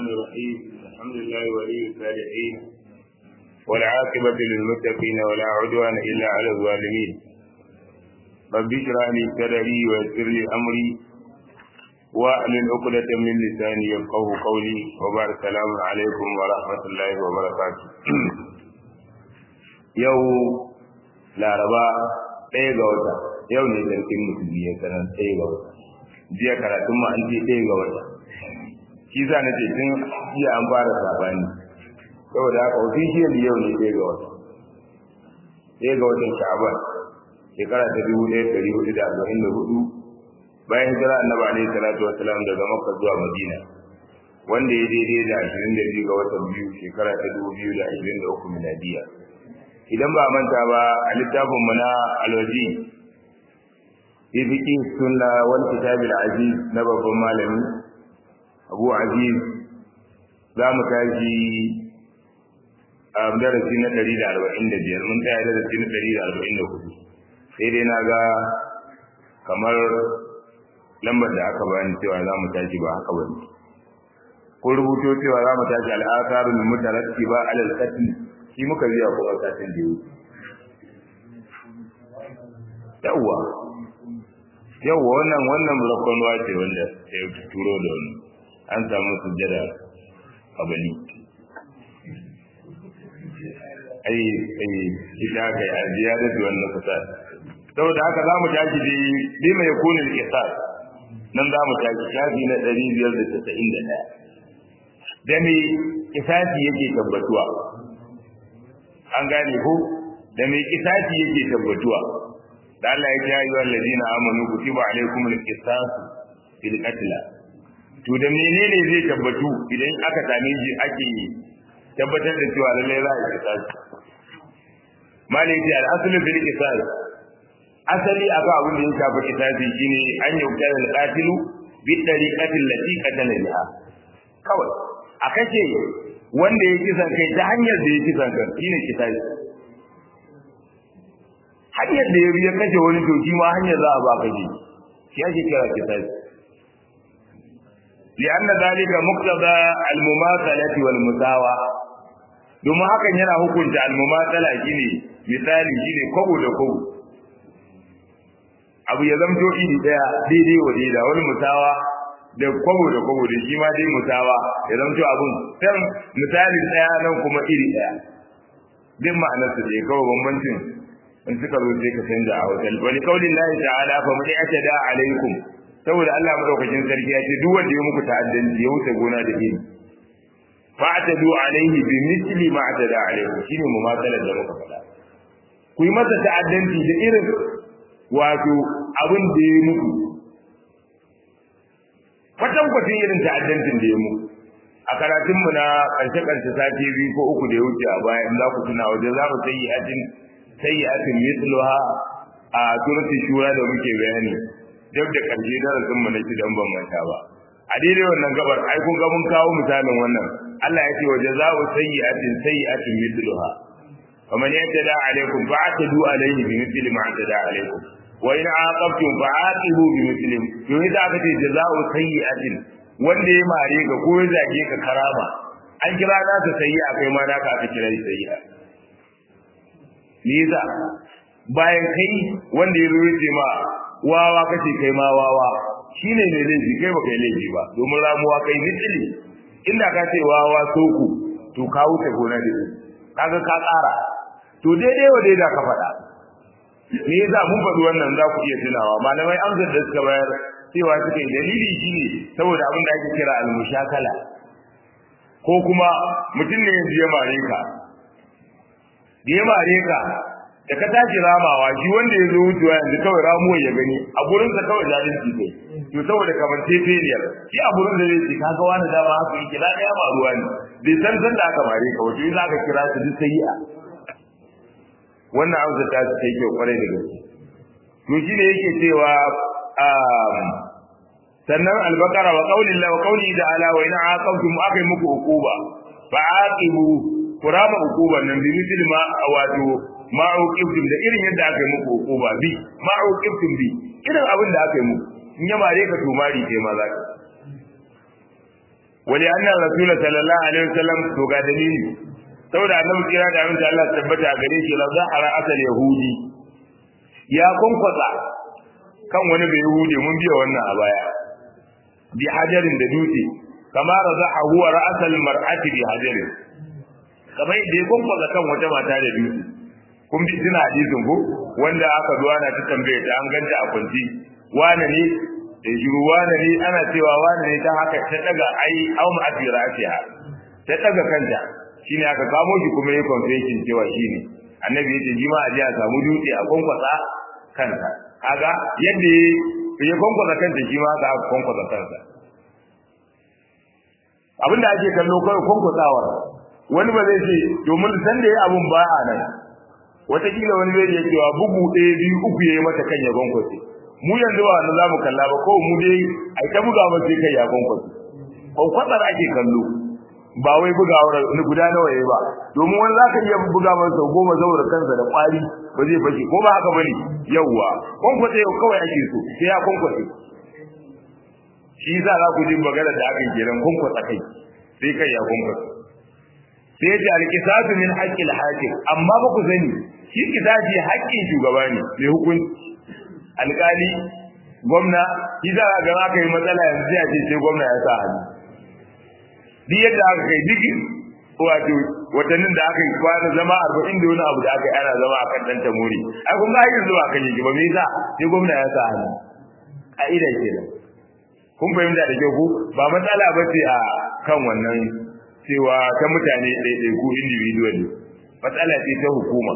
الرحيم الحمد لله ولي الصالحين والعاقبة للمتقين ولا عدوان إلا على الظالمين رب اشرح لي صدري ويسر لي أمري واحلل عقدة من لساني يفقه قولي وبارك السلام عليكم ورحمة الله وبركاته يوم laraba ɗaya ga wata yau ne sarkin musulmi ya sanar ɗaya ga wata jiya karatun ma an ce ɗaya ga wata shi za na ce tun jiya an fara sabani saboda haka official yau ne ɗaya ga wata ɗaya ga watan sha'aban shekara ta dubu ɗaya ɗari hudu da arba'in da hudu bayan hijira annabi alaihi salatu wasalam daga makka zuwa madina wanda ya daidai da ashirin da biyu ga watan biyu shekara ta dubu biyu da ashirin da uku miladiya idan ba manta ba a littafin mu na alwaji fi fiqh sunna wal kitab al aziz na babban malami Abu Aziz za mu tashi a darasi na 145 mun tsaya darasi na 144 sai dai na ga kamar lambar da aka bani cewa za mu tashi ba haka bane ko rubuto cewa za mu tashi al-atharul mutarattiba ala al-qatl shi muka biya kuma satin da yawwa yawwa wannan wannan rakon ce wanda ya turo da wani an samu sujjada kabali ai ai ita ka yi ajiya da wannan kasa saboda haka za mu tashi da bi mai kunin kisar nan za mu tashi shafi na ɗari biyar da casa'in da ɗaya da me kisasi yake tabbatuwa an gane ko da mai kisasi yake tabbatuwa da Allah ya ce ayyuhal ladina amanu kutiba alaykumul qisas fil qatl to da menene zai tabbatu idan aka same shi ake tabbatar da cewa lalle za a qisas malai al aslu fil qisas asali aka abin da ya shafi qisasi shine an yauta al qatilu bi tariqati allati qatala biha kawai a kace wanda ya kisan kai ta hanyar da ya kisan kai shine kisasi hanyar da ya biya kashe wani to shi ma hanyar za a ba kaje shi ake kira kisasi li'anna zalika muqtada al-mumathalati wal musawa domin hakan yana hukunta al-mumathala shine misali shine kogo da kogo abu ya zamto iri daya daidai wa daidai wani musawa da kwabo da kwabo da shi ma dai mutawa ya zanto abun can misalin daya nan kuma iri daya din ma'anar su dai kawai bambancin in suka zo sai ka canza a wajen wani kaulin lahi ta'ala fa mu ya da alaikum saboda Allah madaukakin sarki ya ce duk wanda ya muku ta'addanci ya wuce gona da iri fa atadu alaihi bi misli ma atada alaikum shine mu matsalar da muka faɗa ku yi masa ta'addanci da irin wato abin da ya muku kwatan kwatin irin ta'addancin da ya mu a karatun mu na karshe karshe sati biyu ko uku da ya wuce a baya in za ku tuna wajen za mu sayi atin sayi atin misluha a surati shura da muke bayani duk da karshe darasin mu na dan ban manta ba a daidai wannan gabar ai kun ga mun kawo misalin wannan Allah ya ce wa jazaa'u sayyi'atin sayyi'atin mithluha faman yatada alaikum fa'tadu alaihi bi mithli ma atada alaikum wa in aqabtum fa'aqibu bi muslim to idan aka ce jazaa'u sayyi'atin wanda ya mare ka ko ya zage ka karama an kira na ta sayyi'a kai ma naka aka kira sayyi'a Liza bayan kai wanda ya rubuce ma wawa kace kai ma wawa shine ne laifi kai ba kai laifi ba domin ramuwa kai misali inda ka ce wawa soko to ka wuce gona da kaga ka tsara to daidai wa daidai ka faɗa me yasa mun faɗi wannan za ku iya tunawa malamai amsar da suka bayar cewa suka yi dalili shine saboda abin da ake kira al-mushakala ko kuma mutum ne yanzu ya mare ka da ya mare ka da ka tashi ramawa shi wanda ya zo wucewa yanzu kawai ramuwar ya gani a gurinsa kawai zalunci kai to saboda kamar tefeliyar shi a gurin da zai ce kaga wani dama haka yake na ɗaya ma ruwa ne bai san san da aka mare ka wato za ka kira su duk sayi'a wannan amsa ta ce yake kwarai da gaske to shine yake cewa sannan albaqara wa qawli Allah wa qawli ta'ala wa in aqamtum akai muku uquba fa aqibu kurama uquban nan bi misli ma wato ma uqibtum da irin yadda aka yi muku uquba bi ma uqibtum bi irin abin da aka yi muku in ya mare ka to mari kai ma zaka wali anna rasul sallallahu alaihi wasallam to ga dalili saboda annabi kira da amince Allah tabbata a gare shi la zahara asal yahudi ya kunkwasa kan wani bai yahudi mun biya wannan a baya bi hajarin da dutse kama razaha huwa ra'sal mar'ati bi hajarin kamar da ya kunkwasa kan wata mata da dutse kun bi tuna hadisin ko wanda aka zuwa na ta tambaye ta an ganta a kwanci wane ne da shiru wane ne ana cewa wane ne ta haka ta daga ai au ma asira asiya ta daga kanta shine aka kamo shi kuma ya confession cewa shine annabi yace ji ma a ji a samu dutse a kwankwasa kansa kaga yadda ya kwankwasa kanta shi ma aka kwankwasa kansa abinda ake kallo kawai kwankwasawar wani ba zai ce domin san da ya abun ba a nan wataƙila wani zai iya cewa bugu ɗaya biyu uku ya yi mata kan ya kwankwase mu yanzu ba wanda za mu kalla ba ko mu dai a ta buga ba sai kai ya kwankwase kwankwatsar ake kallo ba wai bugawar ni guda nawa yayi ba domin wani za ka iya buga masa sau goma saboda kansa da kwari ba zai fashe ko ba haka bane yawwa kwankwase kawai ake so sai ya kwankwase shi yasa za ku ji magana da aka yi kenan kwankwasa kai sai kai ya kwankwasa sai ce alkisatu min haqqil hakim amma ba ku sani shi kisasi haƙƙin shugaba ne mai hukunci alƙali gwamna shi za ga aka yi matsala yanzu ya ce sai gwamna ya sa hannu duk yadda aka kai duk wato watannin da aka yi kwana zama arba'in da wani abu da aka yi ana zama a kan ɗan tamori ai kun ga yanzu ba kan yi ba me yasa sai gwamna ya sa hannu ka'ida kenan kun fahimta da kyau ko ba matsala ba ce a kan wannan cewa ta mutane ɗaiɗaiku individual matsala ce ta hukuma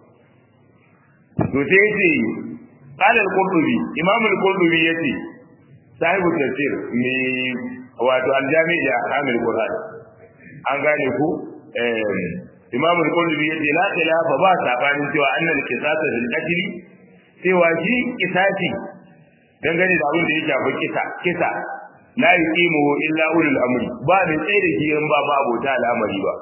to sai yace qala al-qurtubi imam al-qurtubi yace sahibu tafsir ne wato al-jami' da ahkamul qur'an an gane ku eh imam al-qurtubi yace la khilafa ba sabanin cewa annal qisasa bil qatl cewa shi kisasi dangane da abin da ya shafi kisa kisa la yuqimu illa ulul amri ba da tsaye da shi in ba ma abota al'amari ba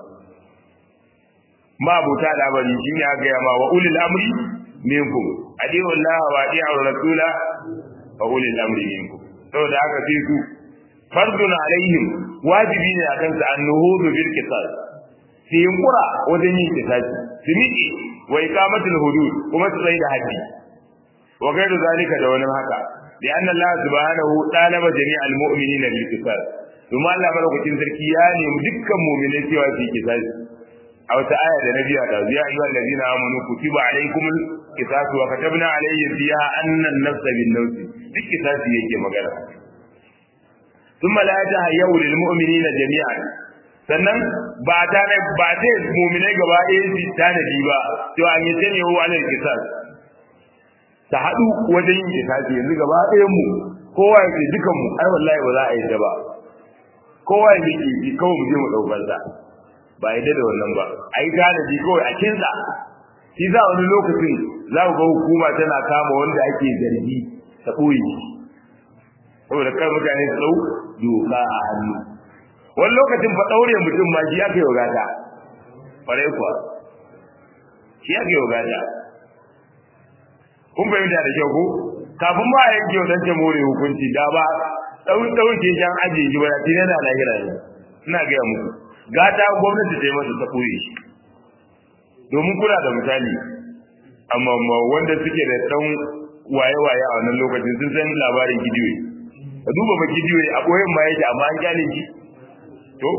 ma abota al'amari shine aka ga ma wa ulul amri minkum adiyu Allah wa adiyu rasula wa ulul amri minkum saboda haka sai su fardun alaihim wajibi ne akan su annuhudu bil qisas su yunkura wajen yin kisasi su miƙe wa iqamatul hudud kuma su tsaye da haddi wa gairu zalika da wani haka لأن الله سبحانه طالب جميع المؤمنين بالقصاص ثم الله ملوكين sarki ya nemi dukkan mu'minai cewa su kisasi a wata aya da nabi ya dazu ya ayyuhal ladina amanu kutiba alaykumul qisas wa katabna alayhi fiha anna an-nafs bin-nafs duk kisasi yake magana thumma la tahayyu lil mu'minina jami'an sannan ba ta ba ta mu'minai gaba ɗaya su tanadi ba to an yi tane wa alal qisas ta haɗu wajen yin kitabi yanzu gaba ɗayan mu kowa ya ce dukan mu ai wallahi ba za a yi da ba kowa ya ce ki kawai mu je mu ɗaukar sa ba a yi da wannan ba a yi tanadi kawai a kinsa shi za wani lokacin za ku ga hukuma tana kama wanda ake zargi ta ɓoye saboda kar mutane su ɗau doka a hannu wani lokacin fa ɗaure mutum ma shi aka yi wa gata ƙwarai kuwa shi aka yi wa gata kun fahimta da kyau ko kafin ba a yanke wa ɗan more hukunci da ba ɗauki ɗauke shan ajiye shi ba da tun yana lahira ne ina gaya muku gata gwamnati ta yi masa ta ɓoye shi domin kuna da misali amma wanda suke da ɗan waye-waye a wannan lokacin sun san labarin gidiyoyi ka duba ba gidiyoyi a ɓoyen ma yake amma an kyale shi to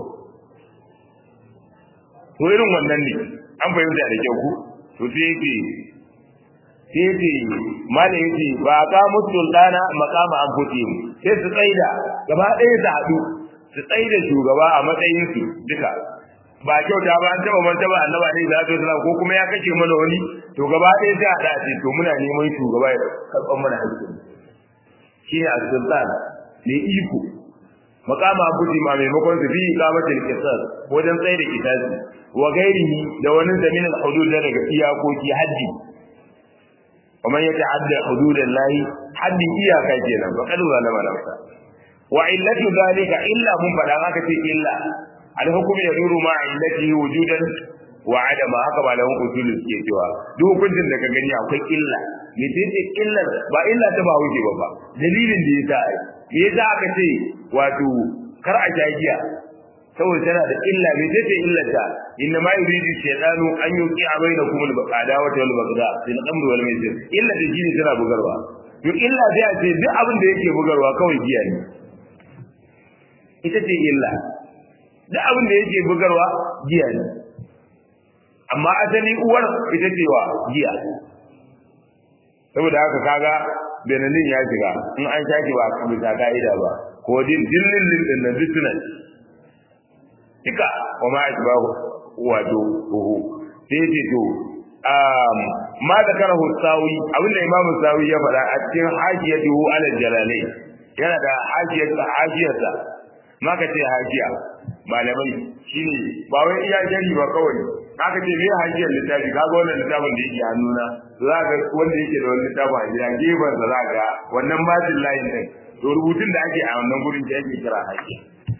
to irin wannan ne an fahimta da kyau ku to sai yake sai yake mala yake ba ka mutul dana makama an futi sai su tsaida gaba ɗaya su haɗu su tsaida shugaba a matsayin su duka ba kyauta ba an taba man taba annaba ne za ta ko kuma ya kashe mana wani to gaba ɗaya sai a da ce to muna neman shugaba ya karɓar mana haƙƙi shi ne as-sultan ne iko makama abuji ma maimakon su fi kamatul qisas wajen tsaye da kisasi wa gairihi da wani zamin al-hudud daga iyakoki haddi ومن يتعدى حدود الله حد iyaka kenan fa kadu zalama nafsa wa illatu zalika illa mun fada haka ce illa al-hukm yaduru ma illatihi wujudan wa adama haka malaman usulul suke cewa duk hukuncin da ka gani akwai illa me ce illar ba illa ta ba wuce ba ba dalilin da yasa ai me yasa aka ce wato kar a sha giya saboda tana da illa me tace illata inna ma yuridu shaytanu an yuqi bainakum al-baqada wa al-bagda fil amri wal maisir illa da jini tana bugarwa to illa sai a ce duk abin da yake bugarwa kawai giya ne ita ce illa duk abin da yake bugarwa giya ne amma asali uwar ita ce wa giya saboda haka kaga benalin ya shiga in an shaki ba ka bisa ka'ida ba ko din dillin din na dukkan duka wa ma asbahu wato ruhu sai ce to um ma zakarahu sawi abinda imam sawi ya faɗa a cikin hajiyatuhu ala jalalai yana da hajiyarsa hajiyarsa maka ce hajiya malamai shine ba wai iya jari ba kawai aka ce me hajiyar littafi kaga wannan littafin da yake hannuna za ka wanda yake da wannan littafin a gida gefen sa za ka wannan majin layin din to rubutun da ake a wannan gurin da yake kira hajiya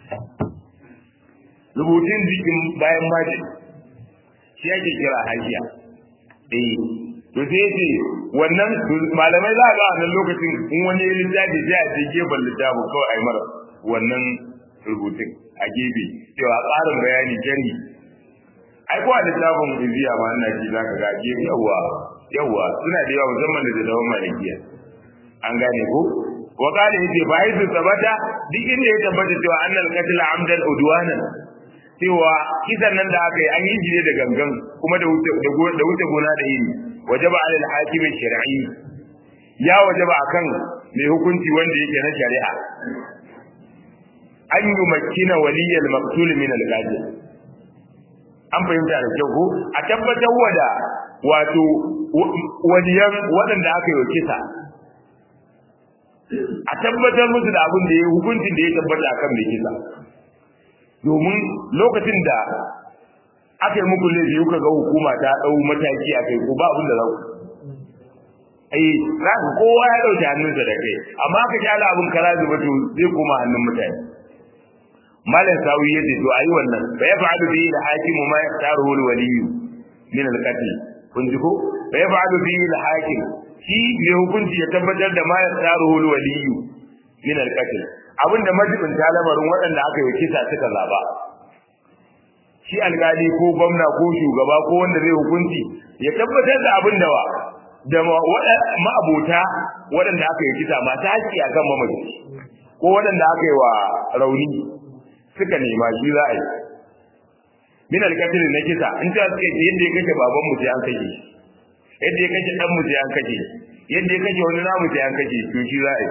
rubutun jikin bayan majin shi ake kira hajiya eh to sai ce wannan malamai za ga wannan lokacin in wani littafi sai a ce gefen littafin kawai a yi mara wannan rubutun a gefe cewa ƙarin bayani jari ai ko a littafin iziya ma ina ji zaka ga gefe yawa yawa suna da yawa musamman da dawon malikiya an gane ko wa qala yace fa haythu sabata duk inda ya tabbata cewa annal qatl amdan udwanan cewa kisan nan da aka yi an yi shi da gangan kuma da wuce da wuce gona da iri wajaba ala al-hakim shar'i ya wajaba akan mai hukunci wanda yake na shari'a an yi makina waliyal maqtul min al-qatil an fahimta da kyau ko a tabbatar wada wato waliyan waɗanda aka yi wa kisa a tabbatar musu da abin da ya hukuncin da ya tabbata akan mai kisa domin lokacin da aka yi muku laifi kuka ga hukuma ta ɗau mataki a kai ko ba abin da za ku ai za ku kowa ya ɗauki hannunsa da kai amma aka kyala abin kara zuba to zai koma hannun mutane malam sawi ya ce to ayi wannan fa ya fa'alu bihi al-hakim ma yaqtaruhu al-wali min al-qatl kun ji ko fa ya fa'alu bihi al-hakim shi mai hukunci ya tabbatar da ma yaqtaruhu al-wali min al-qatl abinda majibin lamarin waɗanda aka yi kisa suka zaba shi alkali ko gwamna ko shugaba ko wanda zai hukunci ya tabbatar da abin da wa da ma'abota waɗanda aka yi kisa masu haƙƙi akan mamaci ko waɗanda aka yi wa rauni suka nema shi za a yi min alkatil na kisa in ta suka ce yadda ya kashe baban mu sai an kashe shi yadda ya kashe dan mu sai an kashe shi yadda ya kashe wani namu sai an kashe to shi za a yi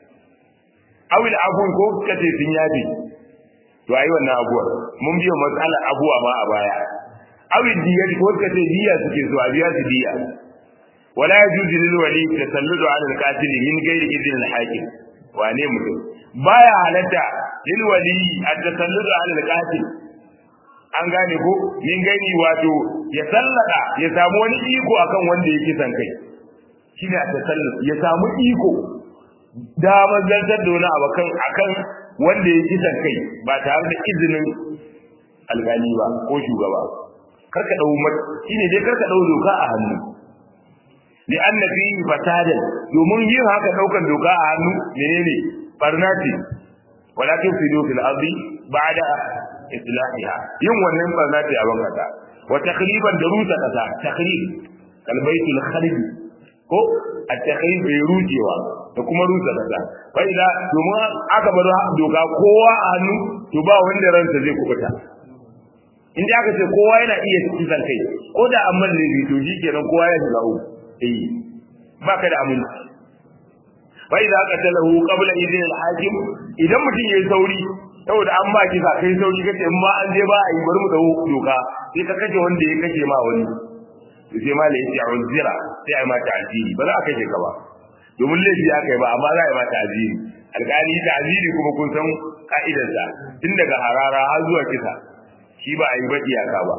awil abu ko suka ce sun yafi to ayi wannan abuwa mun biyo matsala abuwa ma a baya awil diya ko suka ce diya suke so a biya su diya wala yajuzu lil wali tasalludu ala al-qatil min ghairi idhn al-hakim wane mutum baya halatta lil wali at-tasalludu ala al-qatil an gane ko min gani wato ya sallaka ya samu wani iko akan wanda yake san kai shine at-tasallud ya samu iko da mazantar da wani abu kan akan wanda yake san kai ba tare da izinin algani ba ko shugaba karka dau shine dai karka dau doka a hannu li anna fihi fasadan domin yin haka daukan doka a hannu menene barnati walakin fi fil ardi ba'da islahiha yin wannan barnati a bangata wa takriban da rusa kasa takrib kal baitul kharib ko a takhrib bai rujewa da kuma rusa kasa fa idan domin aka bar doka kowa a hannu to ba wanda ransa zai kubuta in da aka ce kowa yana iya kisan kai ko da amman ne to shi kenan kowa ya shiga uku eh baka da aminci fa idza qatalahu qabla idin al-hakim idan mutum yayi sauri saboda an ba kisa kai sauri kace in ma an je ba a yi bari mu dawo doka sai ka kace wanda ya kace ma wani to sai ma lai ya unzira sai ai ma ta'ziri ba za a kace ka ba domin laifi ya kai ba amma za a yi ma ta'ziri alƙali ta'ziri kuma kun san ka'idarsa tun daga harara har zuwa kisa shi ba a yi ba iyaka ba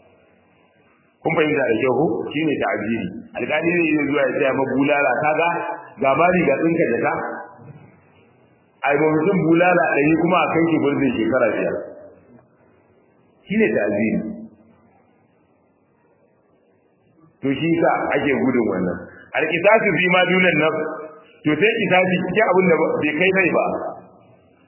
kun fahimta da kyau shi ne ta'ziri alƙali zai iya zuwa ya tsaya ma bulala kaga ga bari ga tsinka jaka ai ba mutum bulala ɗari kuma a kai shi gurbin shekara biyar shi ne ta'ziri to shi sa ake gudun wannan alƙisasu fi ma dunan nafs to sai kisasi cikin abin da bai kai rai ba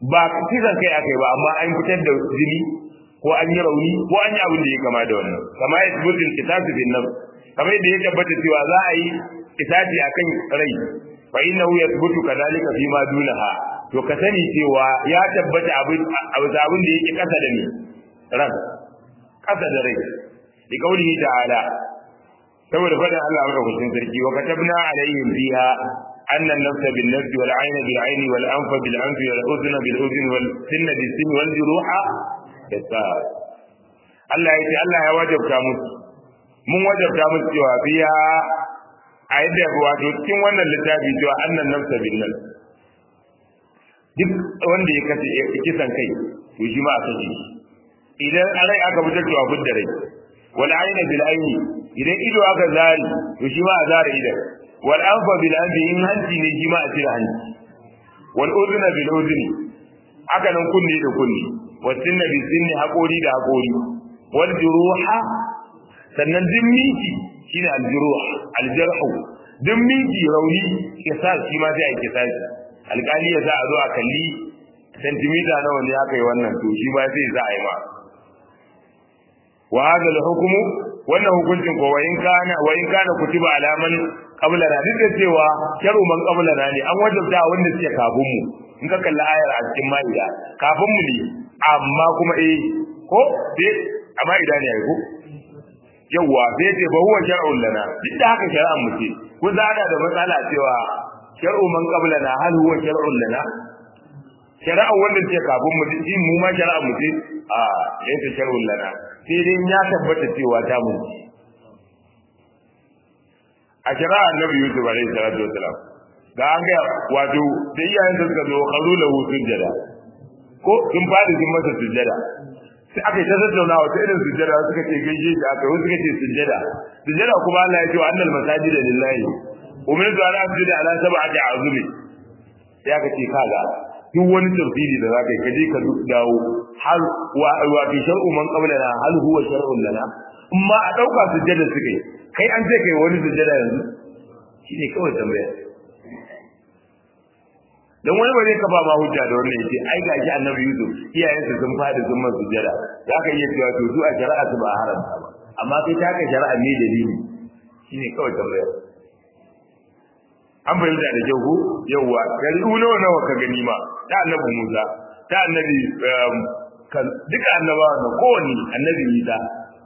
ba kisan kai akai ba amma an fitar da jini ko an yi rauni ko an yi abin da ya kama da wannan kama ya tsibirin kisasu bin nan kamar yadda ya tabbata cewa za a yi kisasi akan rai fa innahu yathbutu kadhalika fi ma dunaha to ka sani cewa ya tabbata abin abin da yake kasa da ni ran kasa da rai bi kaulihi ta'ala saboda faɗin Allah madaukakin sarki wa katabna alaihim fiha أن النفس بالنفس والعين بالعين والأنف بالأنف والأذن بالأذن والسن بالسن والجروح بالسار Allah ya ce Allah ya wajabta musu mun wajabta musu cewa biya a yadda wato cikin wannan littafi cewa annan nafsa bin nan duk wanda ya kace kisan kai to shi ma a kace shi idan a rai aka fitar cewa fidda rai wal ayna bil ayni idan ido aka zari to shi ma a zara idan wal anfa bil anfi in hanci ne shi ma a cire hanci wal udhuna bil udhuni haka nan kunne da kunne wal sinna bil sinni haƙori da haƙori wal juruha sannan din miki shine al juruh al jarhu din miki rauni kisas shi ma sai a kisas alƙali ya za a zo a kalli sentimita nawa ne aka yi wannan to shi ma sai za a yi ma wa hadha al hukmu wannan hukuncin ko wayin kana wayin kana kutiba alaman qabla na duk da cewa sharu man qabla na ne an wajabta wanda suke kafin mu in ka kalli ayar a cikin ma'ida kafin mu ne amma kuma eh ko sai a ma'ida ne ai ko yawa sai ce ba huwa shar'un lana duk da haka shari'an mu ce ko za da matsala cewa shar'u man qabla na hal huwa shar'un lana shari'an wanda suke kafin mu din mu ma shari'an mu ce a laysa shar'un lana sai dai ya tabbata cewa ta mu a shari'a annabi yusuf alaihi salatu wasalam ga an ga wato da iyayen da suka zo kazo lahu sujjada ko sun fadi sun masa sujjada sai aka yi ta tattauna wata irin sujjada suka ce gaishe shi aka wasu suka ce sujjada sujjada kuma Allah ya ce wa annal masajida lillahi umirtu an asjuda ala sab'ati azumi sai aka ce kaga duk wani tafsiri da zaka yi kaje ka dawo har wa wa fi shar'u man qablana hal huwa shar'un lana amma a dauka sujjada suka yi kai an ce kai wani sujjada yanzu shine kawai tambaya dan wani ba zai kafa ma hujja da wannan yace ai gashi annabi Yusuf iyayensa sun fadi sun man sujjada zaka iya cewa to su a shari'a su ba haramta ba amma kai ta ka shari'a ne dalili shine kawai tambaya an fahimta da kyau ko yawwa gari nawa nawa ka gani ma ta annabi Musa ta annabi duka annabawa na kowanne annabi Isa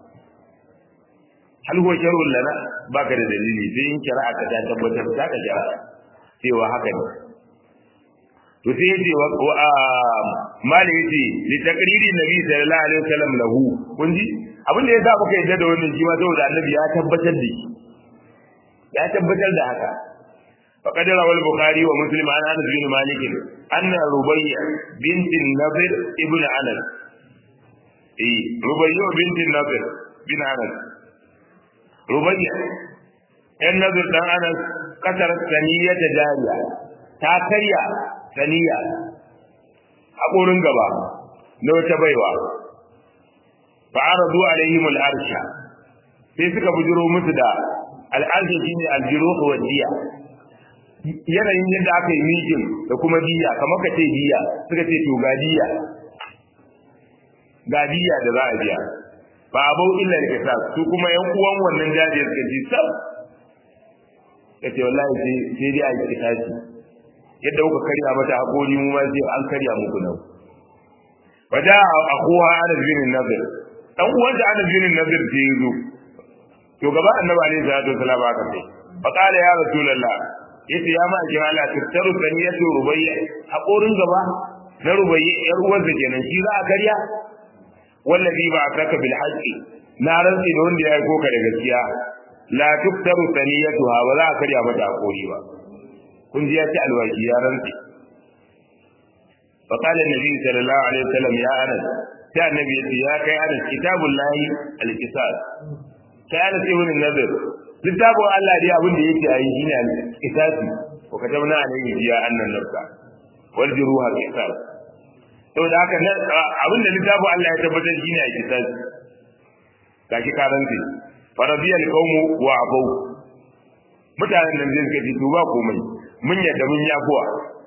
hal huwa shar'un lana baka da dalili sai in shari'a ka ta tabbatar ta ka shari'a cewa haka ne to sai yace wa mali yace li taqriri nabi sallallahu alaihi wasallam lahu kun ji abin da yasa muka yadda da wannan shi ma saboda annabi ya tabbatar da shi ya tabbatar da haka فقد روى البخاري ومسلم عن انس بن مالك ان ربيع بنت النضر ابن انس اي ربيع بنت النضر بن انس ربيع النضر بن انس كسرت ثنية جارية ta karya saniya haƙorin gaba na wata baiwa fa aradu alaihim al'arsha sai suka bujiro musu da al'arsha shine aljuruh wa diya yanayin yadda aka yi mijin da kuma diya kamar ka ce diya suka ce to ga diya ga diya da za a biya ba abau illa da kasa su kuma yan uwan wannan jajiyar suka ji sab ka ce wallahi sai dai a yi kitaci yadda kuka karya mata hakori mu ma sai an karya muku nan wada akuha Anas bin Nadir dan uwan da Anas bin Nadir ce yazo to gaba annabi alaihi salatu wasallam aka ce fa qala ya rasulullah yace ya ma jira Allah tattaru saniyatu rubayya hakorin gaba na rubayya yar uwar da kenan shi za a karya wallazi ba akaka bil haqqi na rantsi da wanda ya aiko ka da gaskiya la tuktaru saniyatuha ba za a karya mata hakori ba kun ji ya ci alwashi ya rantsi fa qala annabi sallallahu alaihi wasallam ya anas sai annabi ya ce ya kai anas kitabullahi al-qisas kai anas ibn nadir littafin Allah dai abin da yake ayi shine al-qisasi wa katabna alayhi ya annan nafsa wal juruha qisas saboda haka abin da littafin Allah ya tabbatar shine al-qisasi gashi karanti faradiyal qawmu wa abu mutanen nan zai suka ce to ba komai mun yadda mun yafuwa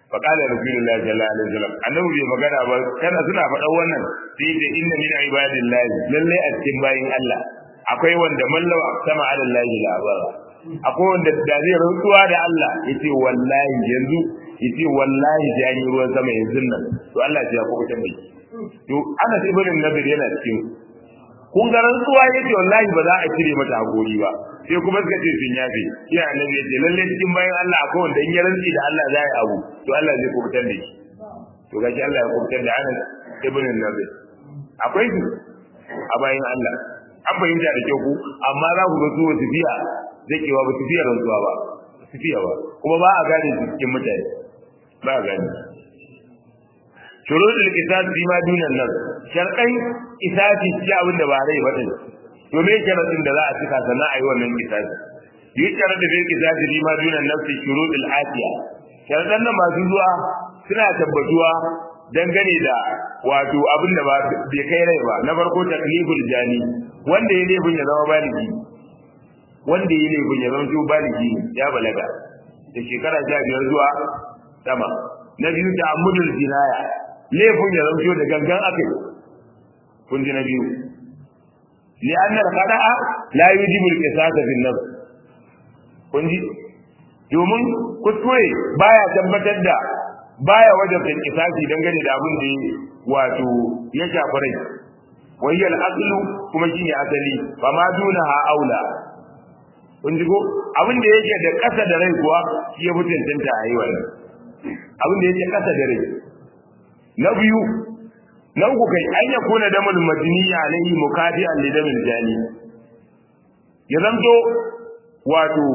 fa qala rasulullahi sallallahu alaihi wasallam annabi bai magana ba kana suna faɗa wannan sai da inna min ibadillahi lalle a cikin bayin Allah akwai wanda mallawa sama ala Allah la abara akwai wanda da zai rantsuwa da Allah yace wallahi yanzu yace wallahi da yi ruwan sama yanzu nan to Allah ya kubutar da shi to ana sai barin nabi yana cikin kun ga rantsuwa yace wallahi ba za a cire mata hakuri ba sai kuma suka ce sun yafe shi annabi yace lalle cikin bayan Allah akwai wanda in ya rantsi da Allah za ya abu to Allah zai kubutar da shi to gashi Allah ya kubutar da Anas ibn Nabi akwai su a bayan Allah an fahimta da kyau ku amma za ku ga su wasu fiya zai kewa ba su fiya rantsuwa ba su fiya ba kuma ba a gane su cikin mutane ba a gane shurudul qisas fi ma dunan nas sharqan qisasi ci abin da ba rai ba din to me sharadin da za a cika sannan ayi wannan qisasi yi sharadin da qisasi fi ma dunan nas shurudul atiya sharadan nan masu zuwa suna tabbatuwa dangane da wato abin da ba bai kai rai ba na farko takliful jani wanda ya laifin ya zama baligi wanda ya laifin ya zama baligi ya balaga da shekara sha biyar zuwa sama na biyu ta amudul jinaya laifin ya zama da gangan aka yi kun ji na biyu li'anna al-qada'a la yujibu al-qisasa fi an-nafs kun ji domin kuskure baya tabbatar da baya wajen da kisasi dangane da abin da wato ya shafi rai wayyal aslu kuma shine asali fa ma dunaha aula kun ji ko abin da yake da kasa da rai kuwa shi ya mutuntanta a yi wannan abin da yake kasa da rai na biyu na uku kai an ya kuna damul madini alaihi mukadi'an li damil jani ya zanto wato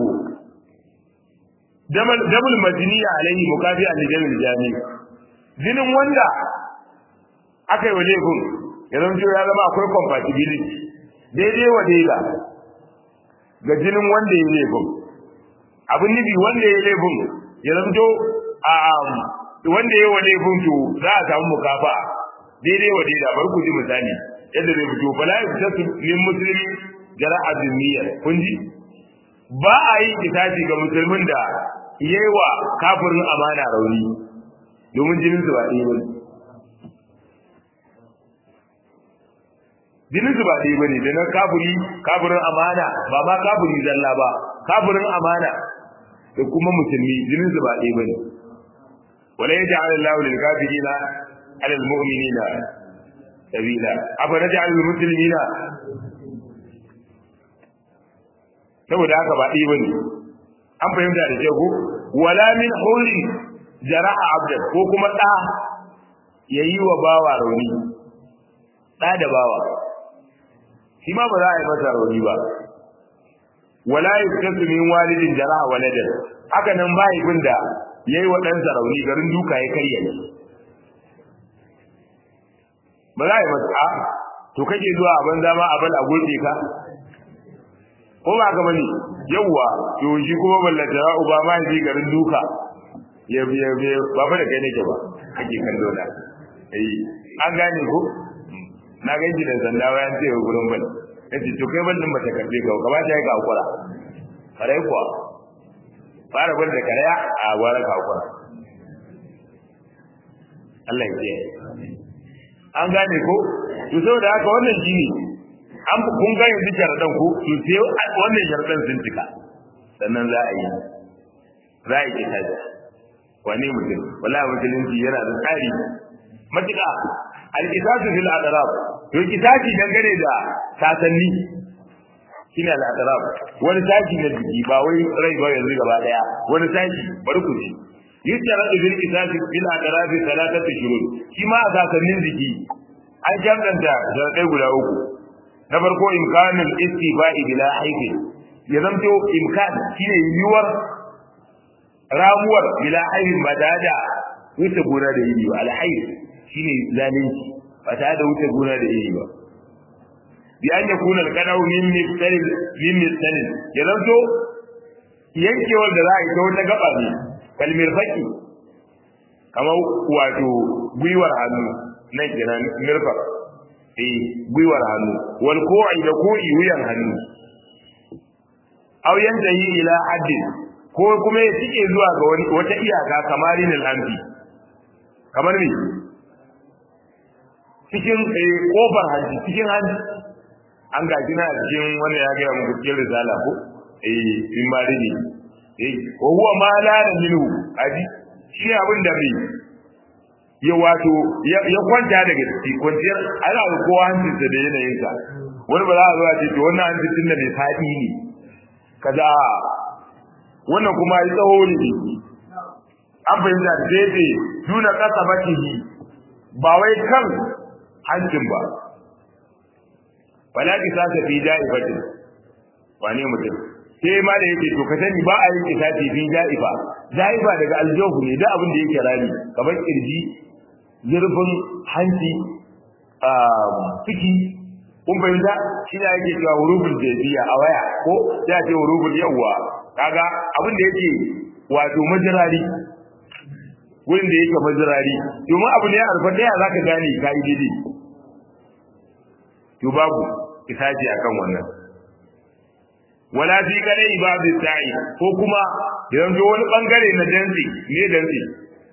damul madini alaihi mukadi'an li damil jani jinin wanda aka yi wa laifin ya zanto ya zama akwai compatibility daidai wa daida ga jinin wanda ya laifin abin nufi wanda ya laifin ya zanto a wanda ya wa laifin to za a samu mukafa daidai wa daida bar ku ji misali yadda zai fito bala ya fita min musulmi jara'a zimmiyar kun ji ba a yi kitaci ga musulmin da yayi wa kafirin amana rauni domin jinin su ba ɗaya bane jinin su ba ɗaya bane da na kafiri kafirin amana ba ma kafiri zalla ba kafirin amana da kuma musulmi jinin su ba ɗaya bane wala yaj'al Allahu lil kafirina 'ala al mu'minina sabila afa naj'al al muslimina saboda haka ba ɗaya bane an fahimta da ko wala min hurri jara'a abdan ko kuma ɗa yayi wa bawa rauni ɗa da bawa shi ma ba za a yi masa rauni ba wala yuskasu min walidin jara'a waladan haka nan mahaifin da yayi wa ɗansa rauni garin duka ya karya ne ba za a yi masa a to kake zuwa a banza ma a bal a gurbe ka ko ba ka bane yawwa to shi kuma ballata ya uba ma shi garin duka ya ya ya ba fa da kai nake ba kake kallo na eh an gane ko na ga shi da sanda bayan sai gurin bane yace to kai ballin bata karbe ka ka ba ta yi ka hakura kare kuwa fara bar da karaya a gwara ka hakura Allah ya kiyaye an gane ko to saboda haka wannan shine an kun ga yanzu sharadan ku to sai wannan sharadan sun cika sannan za a yi za a yi kaza wani mutum wallahi musulunci yana da tsari matuƙa al-qisasu fil adrab to qisasi dangane da sasanni shine al-adrab wani sashi na jiki ba wai rai ba yanzu gaba daya wani sashi bari ku ji yustaradu fil qisasi fil adrab thalathatu shurut shi ma a sasannin jiki an jamdanta sharadai guda uku na farko imkanul istifa'i bila haifi ya zamto imkan shine yiwuwar ramuwar bila haifin ba da da wuce gona da iri ba alhaif shine zalunci ba ta da wuce gona da iri ba bi an ya kuna alqadau min mithal min mithal ya zamto yankewar da za a yi ta wata gaba ne kalmir faki kamar wato gwiwar hannu nan kenan mirfaq eh gwiwar hannu wal ko'i da ko'i wuyan hannu aw yantahi ila haddin ko kuma ya tike zuwa ga wani wata iyaka kamar rinil amfi kamar me cikin kofar hanci cikin hanci an ga kina cikin wanda ya ga muku cikin risala ko eh in ma dai eh wa huwa ma la minhu aji shi abin da bai ya wato ya kwanta daga ciki kwanciyar ana ga kowa hancinsa da yanayinsa wani ba za a zo a ce to wannan hancin da mai faɗi ne kaza wannan kuma ya tsawo ne an fahimta da daidai nuna ƙasa makihi ba wai kan hancin ba wala ki sa fi ja'ifatin wane mutum sai ma da yake to ka sani ba a yin kisati fi ja'ifa ja'ifa daga aljohu ne da abin da yake rami kamar kirji zurfin hanci ciki kun fahimta shi ne yake cewa hurufin jabiya a waya ko ya ce hurufin yawwa kaga abin da yake wato majirari wurin da yake majirari domin abu ne a rufe daya zaka gane ka yi daidai to babu isaji akan wannan wala fi kare babu sa'i ko kuma yanzu wani bangare na dantsi ne dantsi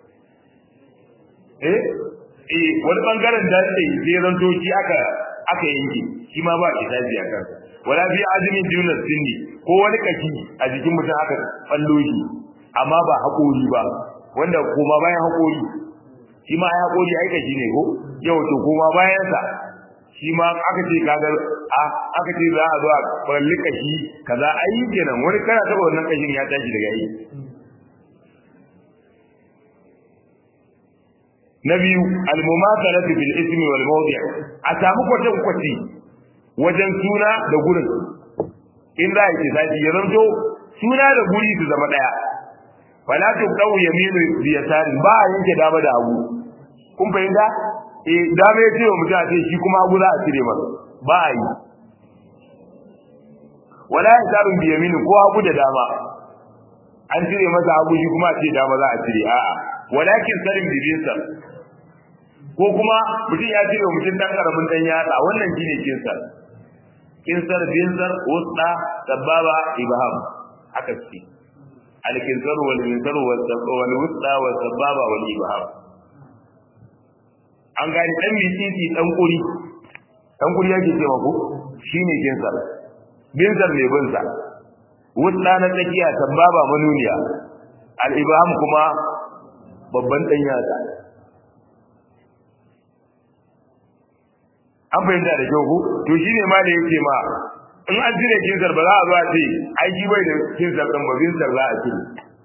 eh eh wani bangaren dantsi sai zanto shi aka aka yanke shi ma ba isaji akan wala fi azmin dunas sinni ko wani kashi a jikin mutum aka ballo shi amma ba haƙori ba wanda kuma bayan haƙori shi ma ai haƙori ai kashi ne ko yau to kuma bayan sa shi ma aka ce kaga a aka ce za a zo a balli kashi kaza ai kenan wani kana taba wannan kashin ya tashi daga yi na biyu al-mumathalatu bil ismi wal mawdi' a samu kwatan kwati wajen suna da gurin in za a yi sati ya zanto suna da guri su zama daya wala tu qaw yaminu bi yasari ba a yanke dama da hagu kun fahimta eh dama ya ce wa mutum a ce shi kuma hagu za a cire masa ba a yi wala yasarun bi yaminu ko hagu da dama an cire masa hagu shi kuma a ce dama za a cire a'a walakin sarin bi binsa ko kuma mutum ya cire mutum dan karamin dan yatsa wannan shine kinsar kinsar binsar wusta sababa ibham aka ce alkinsar wal minsar wal wusta wal sababa wal ibham an gani dan mititi dan kuri dan kuri yake cewa ko shine kinsar binsar mai binsa wusta na tsakiya sababa manuniya al ibham kuma babban dan yatsa an fahimta da kyau ko to shine ma da yake ma in an cire kinsar ba za a zo a ce ai shi bai da kinsar din ba kinsar za a cire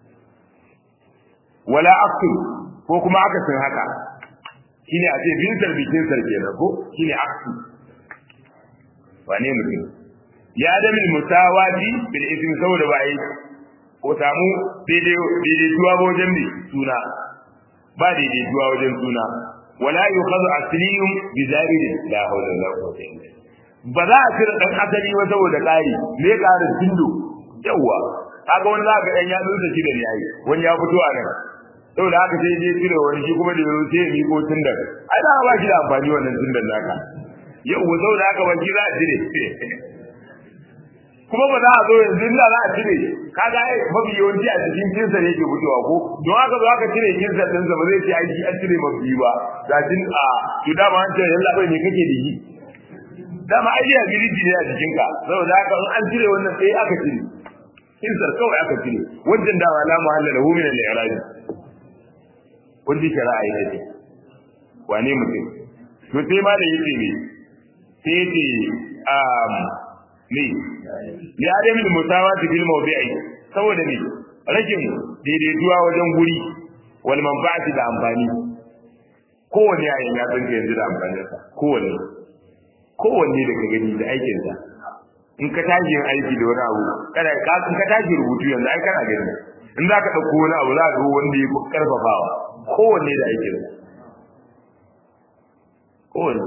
wala aksu ko kuma aka san haka shine a ce kinsar bi kinsar kenan ko shine aksu wane mutum ya adam musawati bil ismi saboda ba yi ko samu daidai daidaituwa wajen bi suna ba daidaituwa wajen suna wala yukhadhu asliyum bi zaid la hawla wala quwwata illa ba za a cire dan asali ba saboda ƙari me ƙarin tindo yawa kaga wani za ka dan ya dutse shi da ni ai wani ya fito a nan saboda haka sai je cire wani shi kuma da yaro sai ya miko tindar ai da ba shi da amfani wannan tindar naka yawa saboda haka ban za a cire kuma ba za a zo yanzu inda za a cire kaga ai mafi yawanci a cikin kinsa ne yake fitowa ko don haka zo aka cire kinsa din sa ba zai ce ai shi an cire mafi ba ga jin a to dama an ce yalla bai ne kake da shi dama ai ya biliji ne a cikin ka saboda haka in an cire wannan sai aka cire kinsar kawai aka cire wajen dama la muhalla lahu min al-i'raj wanda shari'a ya ce wane mutum to sai ma da yake ne sai yake um ne li adamin musawati bil mawdi'i saboda ne rashin daidaituwa wajen guri wal manfa'ati da amfani kowanne yayin ya tsinka yanzu da amfanin sa kowanne kowanne da ka gani da aikin sa in ka tashi yin aiki da wani abu kada ka in ka tashi rubutu yanzu ai kana gani in za ka dauko wani abu za ka ga wanda ya karfafawa kowanne da aikin sa kowanne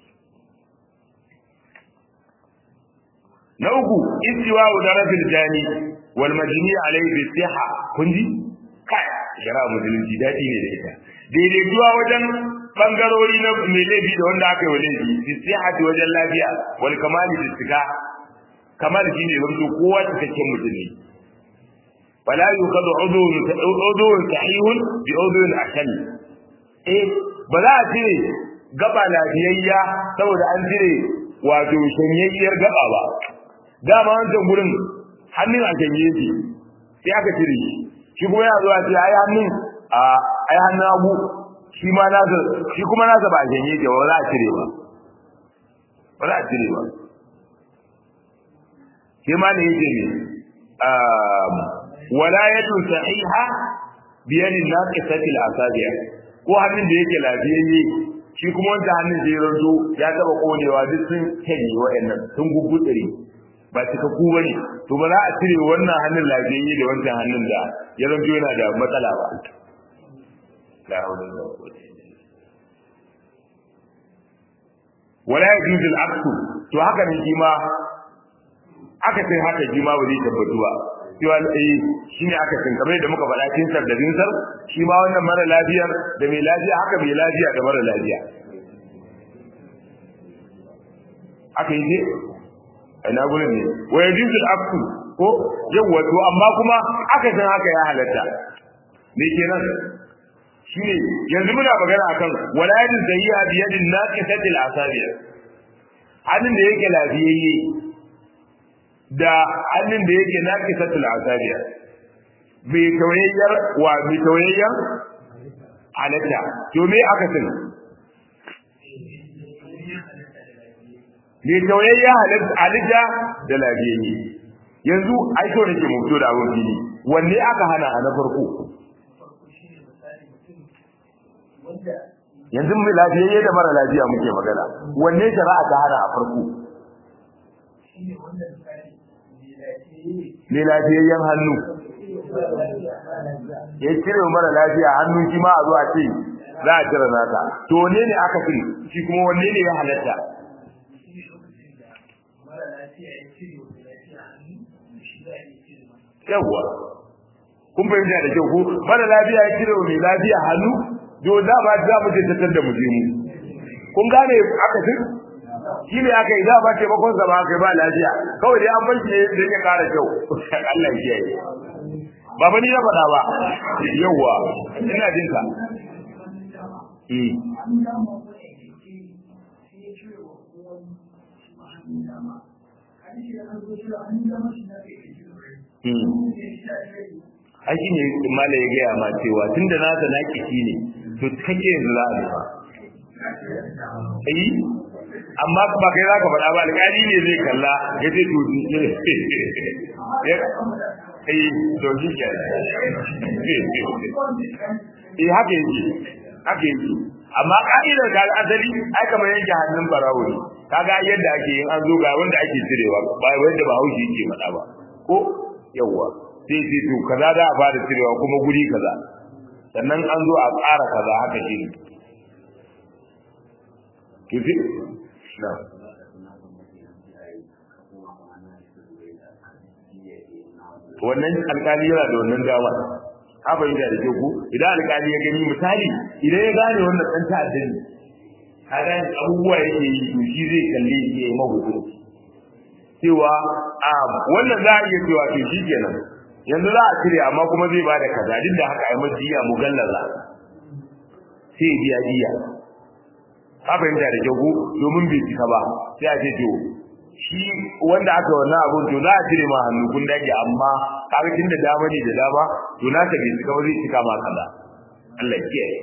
na uku istiwa darafil jani wal majni alayhi bi siha kun ji kai shara musulunci dadi ne da ita daidai zuwa wajen bangarori na mai laifi da wanda aka yi wa laifi bi sihati wajen lafiya wal kamali bi sika kamal shine zanto kowa cikakken mutum ne fala yuqadu udhun udhun sahihun bi udhun akal eh ba za a cire gaba lafiyayya saboda an cire wato shanyayyar gaba ba dama wancan gurin hannun a shanye shi sai aka cire shi shi kuma yana zuwa ce ai hannun a ai hannun abu shi ma nasa shi kuma nasa ba a shanye shi ba za a cire ba ba za a cire ba sai ma ne yake ne wala yadu sahiha biyadin naqisati al-asabi' ko hannun da yake lafiyayye shi kuma wanda hannun da ya ranzo ya taba konewa duk sun kanye wa'annan sun gugutsire ba cika ku bane to ba za a cire wannan hannun lafiyayye da wancan hannun da ya ranzo yana da matsala ba la hawla wala quwwata wala yajuzu al-aqsu to haka ne shi ma aka sai haka shi ma ba zai tabbatu ba cewa eh shine aka san kamar da muka faɗa cikin sar da binsar shi ma wannan mara lafiyar da mai lafiya haka mai lafiya da mara lafiya aka yi ne ina gurin ne wa yajuzu al-aqsu ko yawa to amma kuma aka san haka ya halatta me kenan shine yanzu muna magana akan wala yadin sayyi'a bi yadin naqisati al-asabi hannun da yake lafiyayye da hannun da yake naqisati al-asabi bai tawayyar wa bai tawayyar halatta to me aka san bai tawayyar halitta da lafiyayye yanzu ai to nake mutu da abun fili wanne aka hana a na farko yanzu mai lafiyayye da mara lafiya muke magana wanne shari'a ta hana a farko ne lafiyayyen hannu ya cire mara lafiya hannu shi ma a zo a ce za a cire nasa to wanne ne aka fi shi kuma wanne ne ya halatta yawwa kun fahimta da kyau ko mara lafiya ya cire mai lafiya hannu do da ba za mu je tattar da mu je mu kun gane aka fi shi ne aka yi da ba ce bakon sa ba kai ba lafiya kawai dai an banki da ya kara kyau Allah ya yi ba ba ni na faɗa ba yawa ina jin ka eh ai shi ne mala ya gaya ma cewa tun da nasa na kici ne to kake yanzu za a nufa ai amma ba kai za ka faɗa ba alƙali ne zai kalla ya ce to ai to shi ke eh haka yake haka yake amma ka'idar ga asali ai kamar yanke hannun barawo ne kaga yadda ake yin an zo ga wanda ake cirewa ba wanda ba haushi yake faɗa ba ko yawwa sai ce to kaza za a fara cirewa kuma guri kaza sannan an zo a tsara kaza haka shi ne kifi na wannan alkali yana da wannan dama ka fahimta da ke ku idan alkali ya gani misali idan ya gane wannan ɗan ta'adda ne ka gane abubuwa yake yi to shi zai kalle shi ya yi mahukunci cewa a wannan za a iya cewa to shi kenan yanzu za a cire amma kuma zai bada kaza duk da haka ai majiya mugallaza sai biya diya ka fahimta da kyau domin bai cika ba sai a ce to shi wanda aka wannan abun to za a cire ma hannu kun dage amma kaga tun da dama ne da dama to na ta bai cika ba zai cika ma kaza Allah ya kiyaye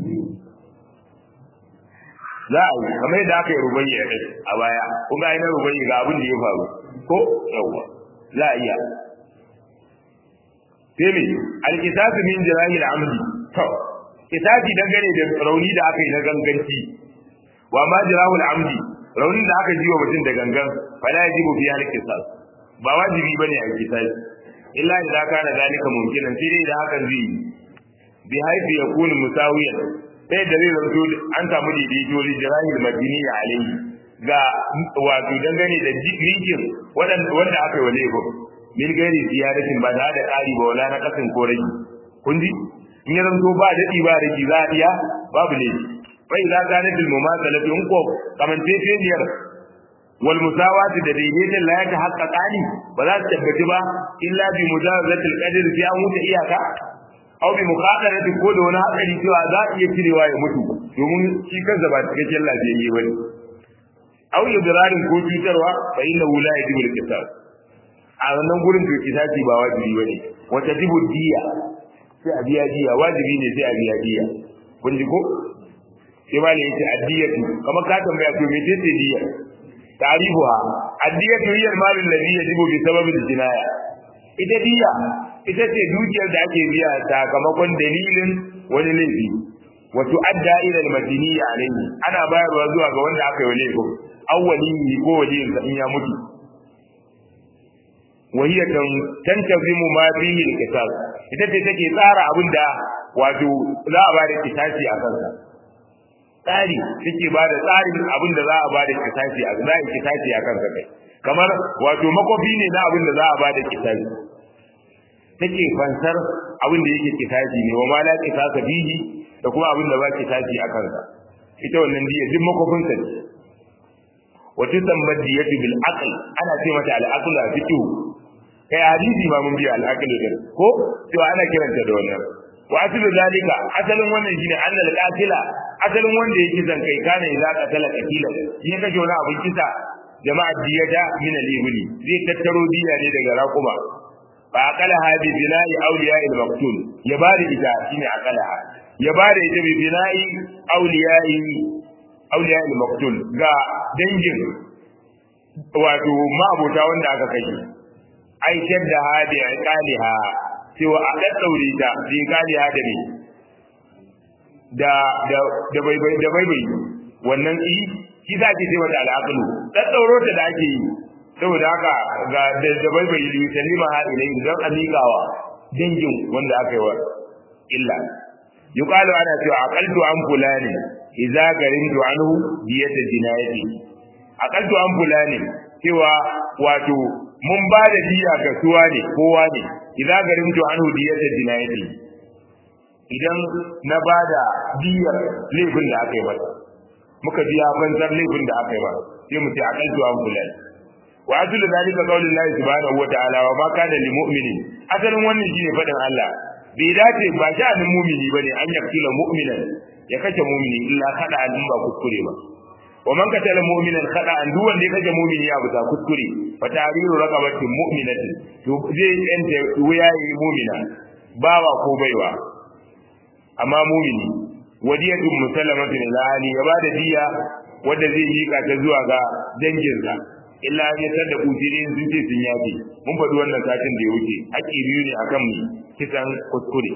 za a yi kamar yadda aka yi rubayya a baya kun ga ainihin rubayya ga abin da ya faru ko yawwa za a iya sai me alkisasu min jirahi al'amdi to kisasi dangane da rauni da aka yi na ganganci wa ma jirahu al'amdi raunin da aka ji wa mutum da gangan fala yajibu fi al-qisas ba wajibi bane a kisasi illa idza kana zalika mumkinan sai dai da hakan zai bi haifi yakunu musawiyan sai da zai zanto an samu daidaito li jirahi al-madini alayhi ga wato dangane da jikin wanda aka yi wa laifin min gairi ziyaratin ba da da ƙari ba wala na kasin ko rage kun ji in ya zanto ba daɗi ba rage za a iya babu ne bai za ta nufin mumasalatu in ko kamance feniyar wal musawati da daidaiton la ta haqqaqani ba za su tabbata ba illa bi mujawazati al-qadr fi an wuta iyaka aw bi muqadarati ko da wani hadari cewa za a iya cirewa ya mutu domin shi kansa ba cikakken lafiyayye bane aw idrarin ko cutarwa fa inna la yajibu al-qisas a wannan gurin to kisasi ba wajibi bane wata jibu diya sai a biya diya wajibi ne sai a biya diya kun ji ko sai ma ne yace addiyatu kamar ka tambaya to me ce diya tarihuha addiyatu hiya al-mal alladhi yajibu bi sababi al-jinaya ita diya ita ce dukiyar da ake biya sakamakon dalilin wani laifi wa tu'adda ila al-madini alayhi ana bayarwa zuwa ga wanda aka yi laifin awwali ko waliyin in ya mutu وهي تنتظم ما فيه القصاص ita ce take tsara abin da wato za a ba da kisasi a kansa tsari take ba da tsarin abin da za a ba da kisasi a za a kisasi a kansa kai kamar wato makofi ne na abin da za a ba da kisasi take fansar abin da yake kisasi ne wa ma la kisasa fihi da kuma abin da ba kisasi a kansa ita wannan diya duk makofin sa ne wa tusamma diyatu bil aql ana ce mata al aql a fiqh kai hadisi ma mun biya al-aqlu din ko to ana kiranta da wannan wa aslu zalika asalin wannan shine annal qatila asalin wanda yake zan kai kana idza qatala qatila yin kake wani abin kisa jama'a diyata min al-ibli zai tattaro diya ne daga raquma fa aqala hadi bina'i awliya al-maqtul ya bada ita shine aqala ya bada ita bi bina'i awliya'i awliya al-maqtul ga dangin wato ma'abota wanda aka kashe aikar da hadi a kaliha cewa a ɗaɗɗaure ta bin kaliha da ne da da da bai bai da bai bai wannan i shi za ki ce wata al'aqlu ɗaɗɗauro ta da ake yi saboda haka ga da da bai bai yi salima ha ilai don amigawa dangin wanda aka yi wa illa yuqalu ana cewa aqaltu an fulani idza garintu anhu diyata jinayati aqaltu an fulani cewa wato mun ba da diya ga suwa ne kowa ne idan garin to an hudiyar da jinayati idan na ba da diyar laifin da aka yi masa muka biya banzar laifin da aka yi masa sai mu ce akal to an fulan wa aslu zalika qaulullahi subhanahu wa ta'ala wa ma kana lil mu'minin asalin wannan shine fadin Allah bai dace ba sha'anin mu'mini bane an yaktula mu'minan ya kace mu'mini illa kada an ba kuskure ba wa man katala mu'minan khada'an duk wanda ya kaje mu'mini ya buta kuskure fa ta'riru raqabatin mu'minatin to zai yanta wuyayi mu'mina bawa ko baiwa amma mu'mini wadiyatun musallamatin ila ali ya bada diya wanda zai mika ta zuwa ga danginsa illa ya tada ujirin sun ce sun yafe mun faɗi wannan satin da ya wuce haƙi biyu ne akan mu kisan kuskure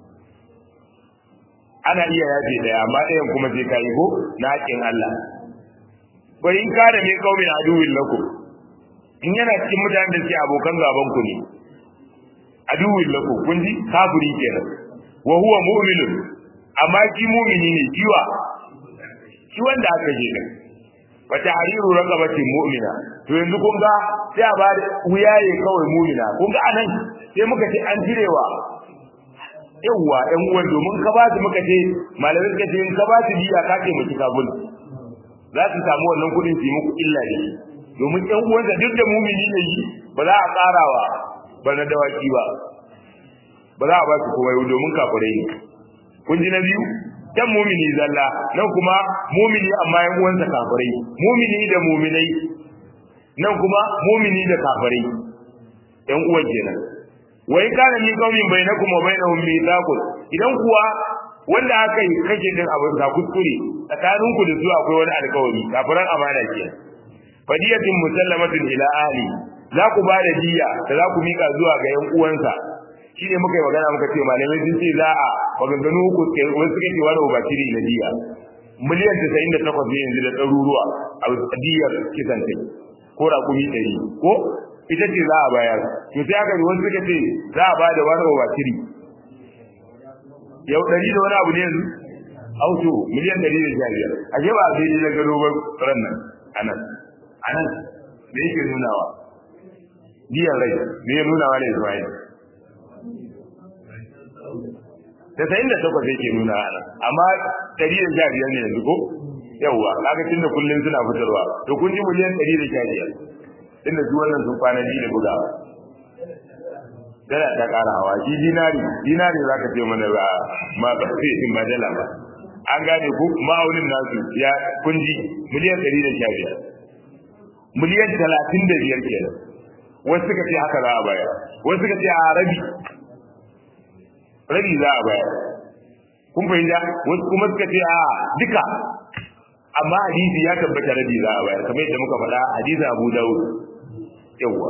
ana iya yafe daya amma ɗayan kuma sai ka yi ko na haƙin Allah wa in kana min qaumin aduwwin lakum in yana cikin mutanen da suke abokan gaban ku ne aduwwin lakum kun ji kafiri kenan wa huwa mu'minun amma shi mu'mini ne kiwa shi wanda aka je din wa tahriru raqabatin mu'mina to yanzu kun ga sai a ba da wuyaye kawai mu'mina kun ga anan sai muka ce an jirewa yawwa ɗan uwan domin ka ba su muka ce malamai suka ce in ka ba su biya ka ce mutu kabul za su samu wannan kuɗin su yi muku illa ne domin ɗan uwansa duk da mumini ne yi ba za a ƙarawa ba na dawaki ba ba za a ba su komai domin kafirai ne kun ji na biyu can mumini zalla nan kuma mumini amma yan uwansa kafirai mumini da muminai nan kuma mumini da kafirai yan uwan kenan wai kana min qaumin bainakum wa bainahum mithaqun idan kuwa wanda aka yi kake din abin da kuskure tsakanin ku da su akwai wani alkawari kafiran amana ke fadiyatun musallamatun ila ahli za ku ba da diya da za ku mika zuwa ga yan uwansa shi ne muka yi magana muka ce malamai sun ce za a maganganu uku wani suka ce wani ubashiri na diya miliyan tasa'in da takwas ne yanzu da ɗaruruwa a diyar kisan kai ko raƙumi ɗari ko ita ce za a bayar to sai aka yi wasu suka ce za a ba da wani ubashiri yau ɗari da wani abu ne yanzu auto miliyan ɗari da sha biyar a ba a daidai na gado ba ran nan anan anan da yake nunawa biyan rai me ya nunawa ne Ismail tasa'in da takwas yake nuna ana amma ɗari da sha biyar ne yanzu ko yawwa kaga tunda kullun suna fitarwa to kun ji miliyan 115 tunda su wannan sun kwana ji da bugawa dala ta ƙara hawa shi dinari dinari za ka ce mana ba ma ba sai in ba dala ba an gane ku ma'aunin nasu ya kunji miliyan ɗari da sha biyar miliyan talatin da biyar kenan wasu suka ce haka za a bayar wasu suka ce a rabi rabi za a bayar kun fahimta wasu kuma suka ce a duka amma hadisi ya tabbata rabi za a bayar kamar yadda muka faɗa hadisi abu dawud yawwa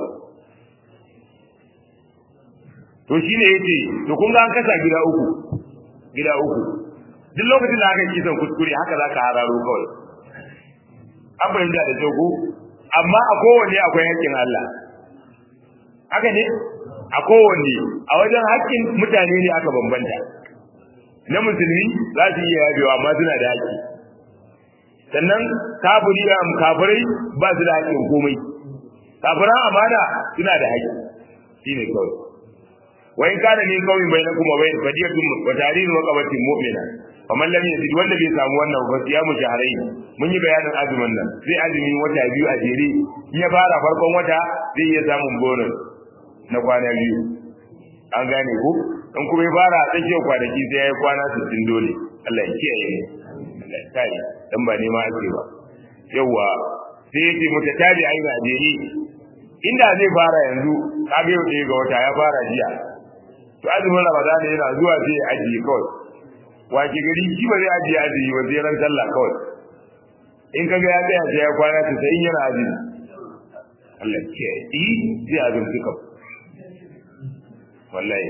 to shi ne yace to kun ga an kasa gida uku gida uku duk lokacin da aka yi kisan kuskure haka za ka hararo kawai an fahimta da kyau ko amma a kowanne akwai haƙƙin Allah haka ne a kowanne a wajen haƙƙin mutane ne aka bambanta na musulmi za su iya yabewa amma suna da haƙƙi sannan kafiri kafirai ba su da haƙƙin komai kafiran amana suna da haƙƙi shine kawai wa in kana min qawmin bainakum wa bain fadiyatun wa tahrir raqabatin mu'mina faman lam yajid wanda bai samu wannan ba ya mu shahrain mun yi bayanin azumin nan sai azumi wata biyu a jere in ya fara farkon wata zai iya samun bonus na kwana biyu an gane ku in kuma ya fara a tsakiyar kwanaki sai ya yi kwana 60 dole Allah ya kiyaye mu Allah ya kare dan ba nema ake ba yawa sai yake mutatabi aina jere inda zai fara yanzu kaga yau ɗaya ga wata ya fara jiya to azumin ramadan yana zuwa sai ya ajiye kawai wace gari shi ba zai ajiye azumi ba sai ran sallah kawai in kaga ya tsaya sai ya kwana ta sai yana azumi Allah ke yi zai azumci kawai wallahi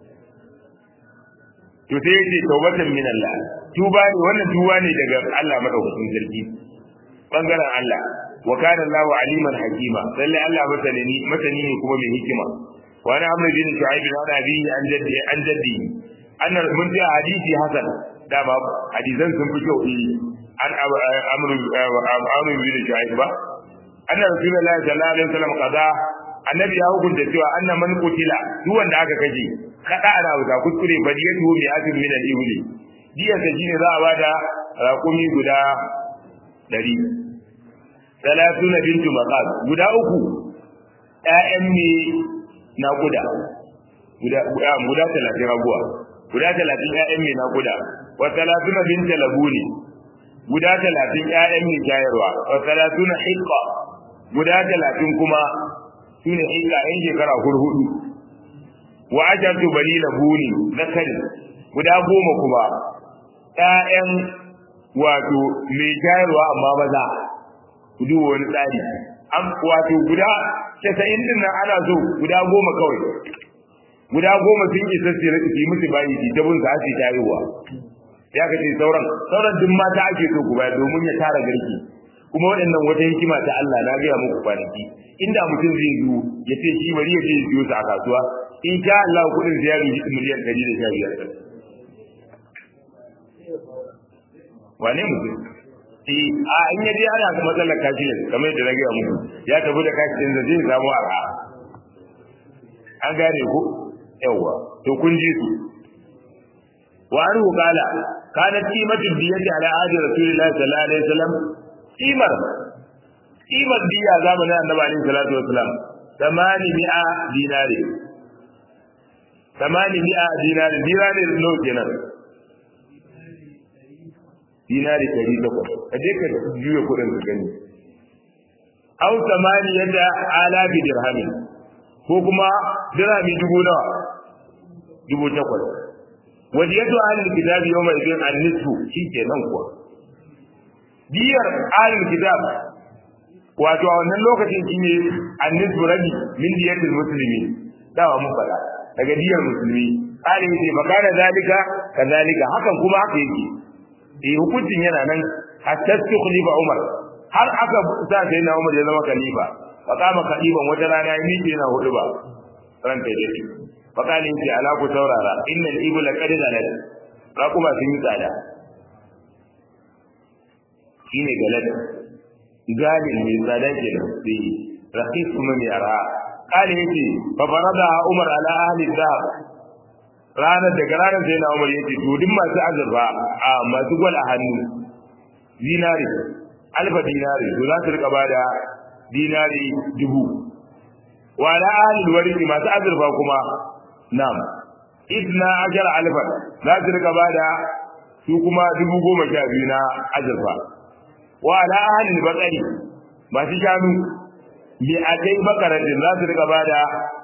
to sai yace tawbatan min Allah tuba ne wannan tuba ne daga Allah madaukakin sarki bangaren Allah wa kana Allahu aliman hakima lalle Allah masani masani ne kuma mai hikima wa ana amru bin shu'aib bin abi an jaddi an jaddi annar mun ji hadisi hasan da ba hadisan sun fi kyau an amru amru bin shu'aib ba anna rasulullahi sallallahu alaihi wasallam qada annabi ya hukunta cewa anna man qutila duk wanda aka kaje kada ana wuta kuskure badiyatu mi atin min al-ibli diya ta shine za a bada raƙumi guda 100 salatuna bintu maqas guda uku ƴaƴan ne na guda guda guda 30 raguwa guda 30 ƴaƴan ne na guda wa salatuna bintu labuni guda 30 ƴaƴan ne jayarwa wa salatuna hiqqa guda 30 kuma sune hiqqa ƴan shekara hurhudu wa ajartu bani labuni zakari guda goma kuma ƴaƴan wato mai jayarwa amma maza ku duba wani tsari an wato guda casa'in din nan ana so guda goma kawai guda goma sun isa su yi musu bayi su ta bin su ake tayowa ya ka ce sauran sauran duk mata ake so ku bayar domin ya tara garki kuma waɗannan wata hikima ta Allah na gaya muku kwanaki inda mutum zai zo ya ce shi bari ya je ya siyo su a kasuwa in sha Allah kuɗin sai ya rubi miliyan ɗari da sha biyar wane mutum a in yaje ana ga matsalar kashi ne kamar yadda na gaya muku ya tafi da kashi din zai samu arha an gane ku yawa to kun ji su wa an qala kana qimatu diyati ala ahdi rasulillahi sallallahu alaihi wasallam qimar qimar diya zamanin annabi alaihi salatu wasallam tamani mi'a dinari tamani mi'a dinari dinari no kenan dinari ɗari takwas ka je ka juya kuɗin ka gani aw samani yadda alabi dirhami ko kuma dirhami dubu nawa dubu takwas wadiyatu ahlul kitab yawma idin an-nisfu shikenan kuwa diyar ahlul kitab wato a wannan lokacin shine an-nisfu rabi min diyatil muslimin dawa mun fada daga diyar musulmi alim ce makana zalika kazalika hakan kuma haka yake eh hukuncin yana nan hatta tukhlifa Umar har aka sa sai na Umar ya zama khalifa fa kama khaliban wata rana ya miƙe yana hudu ba ran kai dai fa kalin ki ala ku saurara innal ibla qad zalat ra kuma sun yi tsada shine galat galin mai tsada kenan sai rahis kuma mai ara kale yace fa farada Umar ala ahli dhahab ranar daga ranar sai na umar yace to duk masu azurfa a masu gwal a hannu dinari alfa dinari to za su rika bada dinari dubu wa ala ahli alwarisi masu azurfa kuma nam idna ajar alfa za su rika bada su kuma dubu goma sha biyu na azurfa wa ala ahli albaqari masu shanu bi akai bakaratin za su rika bada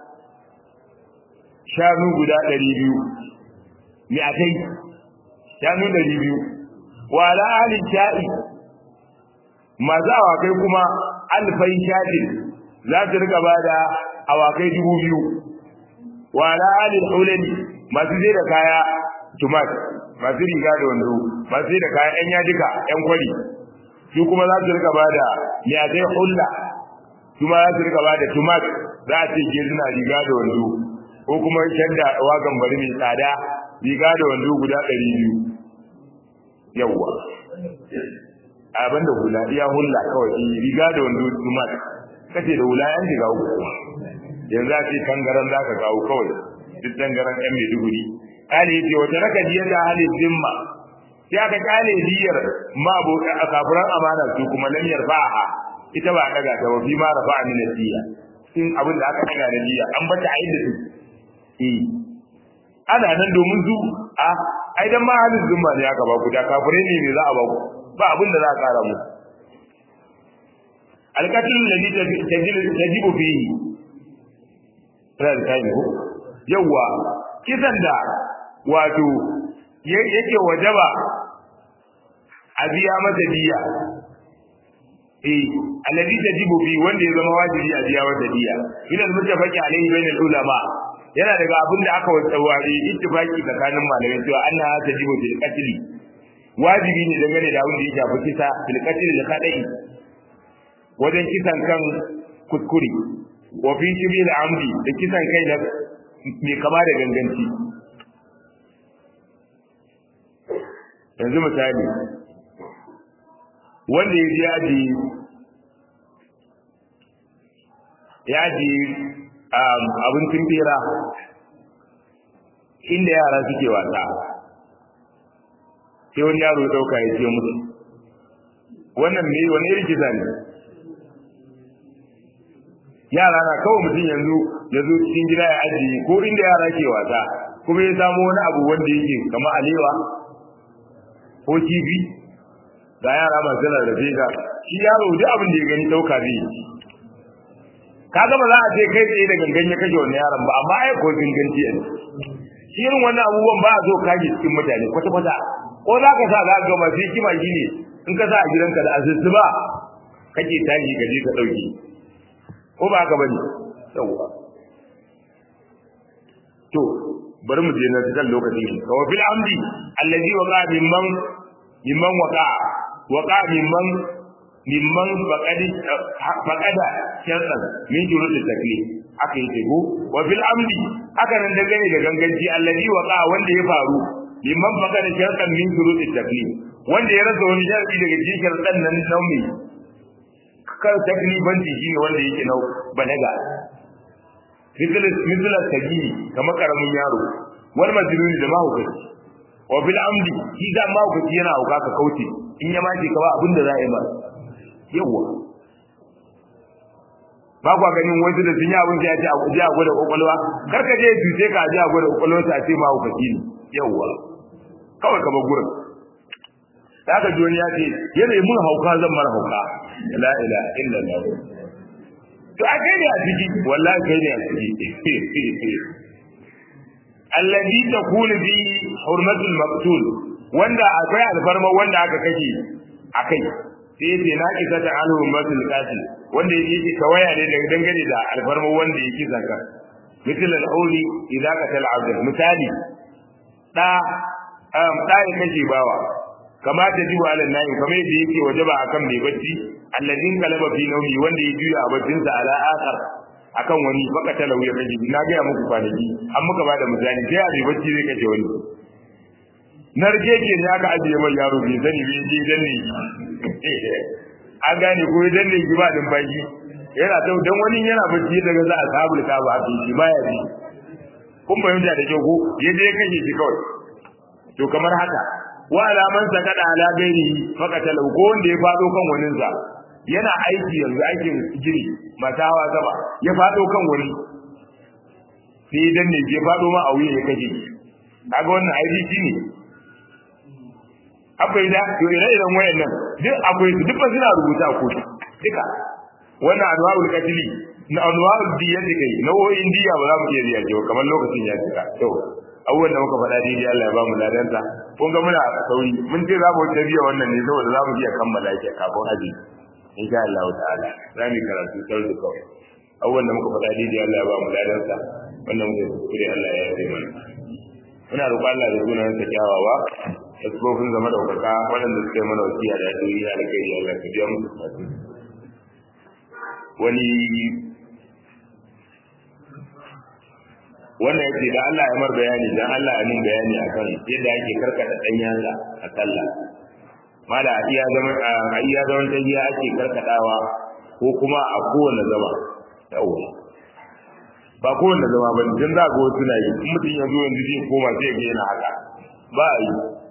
shanu guda ɗari biyu bi akai shanu ɗari biyu wa ala ahli sha'i masu awakai kuma alfai shaɗin za su rika ba da awakai dubu biyu wa ala alil hulani masu zai da kaya tumat masu riga da wando masu zai da kaya yan yadika yan kwari su kuma za su rika ba da miyatai hulla su ma za su rika ba da tumat za a ce ke suna riga da wando ko kuma shadda wagan bari mai tsada riga da wando guda ɗari biyu yawwa abin da hula iya hula kawai riga da wando tumat kace da hula yan shiga uku yanzu a ce tangaran za ka kawo kawai duk tangaran yan maiduguri kale yace wata raka diyar da halin zimma sai aka kale diyar ma bo a kafiran amana su kuma lam yarfa'a ita ba daga ta ba fi ma rafa'a min diya in abin da aka daga da diya an bata a inda su eh ana nan domin su a ai dan ma halin zimma ne aka ba ku da kafirai ne ne za a ba ku ba abin da za a kara mu alƙatil da tajibu fihi ran time ko yawa kisan da wato yake wajaba a biya masa diya eh alladhi tajibu fi wanda ya zama wajibi a biya masa diya idan mutafaqi alaihi bainal ulama yana daga abin da aka wasawari ittifaqi tsakanin malamai cewa annaha tajibu fil qatl wajibi ne dangane da abin da ya shafi kisa fil qatl da kadai wajen kisan kan kuskure wa fi shibil amdi da kisan kai na mai kama da ganganci yanzu misali wanda ya ji aji ya ji abincin bera inda yara suke wasa sai wani yaro ya dauka ya ce musu wannan me wani irin kisa ne yara na kawai mutum yanzu ya zo cikin gida ya ajiye ko inda yara ke wasa kuma ya samu wani abu wanda yake kamar alewa ko kifi ga yara masu rarrafe ga shi yaro duk abin da ya gani dauka zai yi kaga ba za a ce kai tsaye da gangan ya kashe wannan yaron ba amma ai ko ganganci ne shi irin wannan abubuwan ba a so kaji cikin mutane kwata kwata ko za ka sa za ka ga masu hikima shi ne in ka sa a gidanka da asusu ba kake tashi ka je ka dauki ko ba haka bane yawa to bari mu je na cikin lokaci wa fil amdi allazi waqa mimman mimman waqa waqa mimman mimman faqadi faqada shartan min jurud taklif aka yi tego wa fil amdi aka nan dangane da ganganci allazi waqa wanda ya faru mimman faqada shartan min jurud taklif wanda ya rasa wani sharadi daga cikin shartan nan naumi kan taklifanci shine wanda yake nau balaga mithla sagiri kama karamin yaro wal majnuni da mahaukaci wa bil amdi shi da mahaukaci yana hauka ka kauce in ya mace ka ba abin da za a yi ba yawa ba kwa ganin wasu da sun yi abin sai ya ce a je a gwada kwakwalwa kar ka je tuce ka je a gwada kwakwalwa ta ce mahaukaci ne yawa kawai ka bar gurin da aka ji ya ce yana mun hauka zan mara hauka la ilaha illallah to a kai ne a ciki wallahi kai ne a ciki alladhi takunu bi hurmatul maqtul wanda akwai alfarma wanda aka kashe akai sai yace na kisa ta al hurmatul qatil wanda yake kawaya ne daga dangane da alfarma wanda yake zaka misal al-auli idza qatala abd misali da um da ya kashe bawa kama ta jibu ala nayi kamar yadda yake wajaba akan mai bacci alladin kalaba fi nawmi wanda ya juya a baccin sa ala akhar akan wani baka talau ya kaji na ga muku kwanaki an muka bada misali sai a mai bacci zai kace wani narke ke ne aka ajiye mai yaro bai sani bai je dan ne an gane ko dan ne ki ba din baki yana tau dan wani yana bacci daga za a sabul ka ba shi baya ji kun fahimta da kyau ko yaje kashe shi kawai to kamar haka wa alaman sakada ala gairi fakatala ko wanda ya fado kan waninsa yana aiki yanzu aikin gini masu hawa sama ya fado kan wani sai dan ne ke fado ma a wuya ya kaje kaga wannan aiki shine akwai da to ire iren wayannan duk akwai su duk ba suna rubuta ko duka wannan anwa'ul qatli na anwa'ul diyati kai nau'o'in diya ba za mu iya biya ke kamar lokacin ya cika to abubuwan da muka faɗa daidai Allah ya ba mu ladanta kun ga muna sauri mun ce za mu wuce biya wannan ne saboda za mu iya kammala shi kafin haji insha Allah ta'ala za mu karatu sau da kawai abubuwan da muka faɗa daidai Allah ya ba mu ladanta wannan muke kuskure Allah ya yi mana muna roƙon Allah da sunan sa kyawawa da tsofin zama daukaka waɗanda suka yi mana wasiya da yadoyi na alkhairi Allah ka biya musu bukatu wani wannan yace da Allah ya mar bayani dan Allah ya min bayani akan yadda ake karkata dan yatsa a sallah mala a iya zaman a iya zaman tahiya ake karkadawa ko kuma a kowane zama yawa ba kowane zama ba dan za ga wasu na yi in mutum ya zo yanzu zai koma sai ga yana haka ba a yi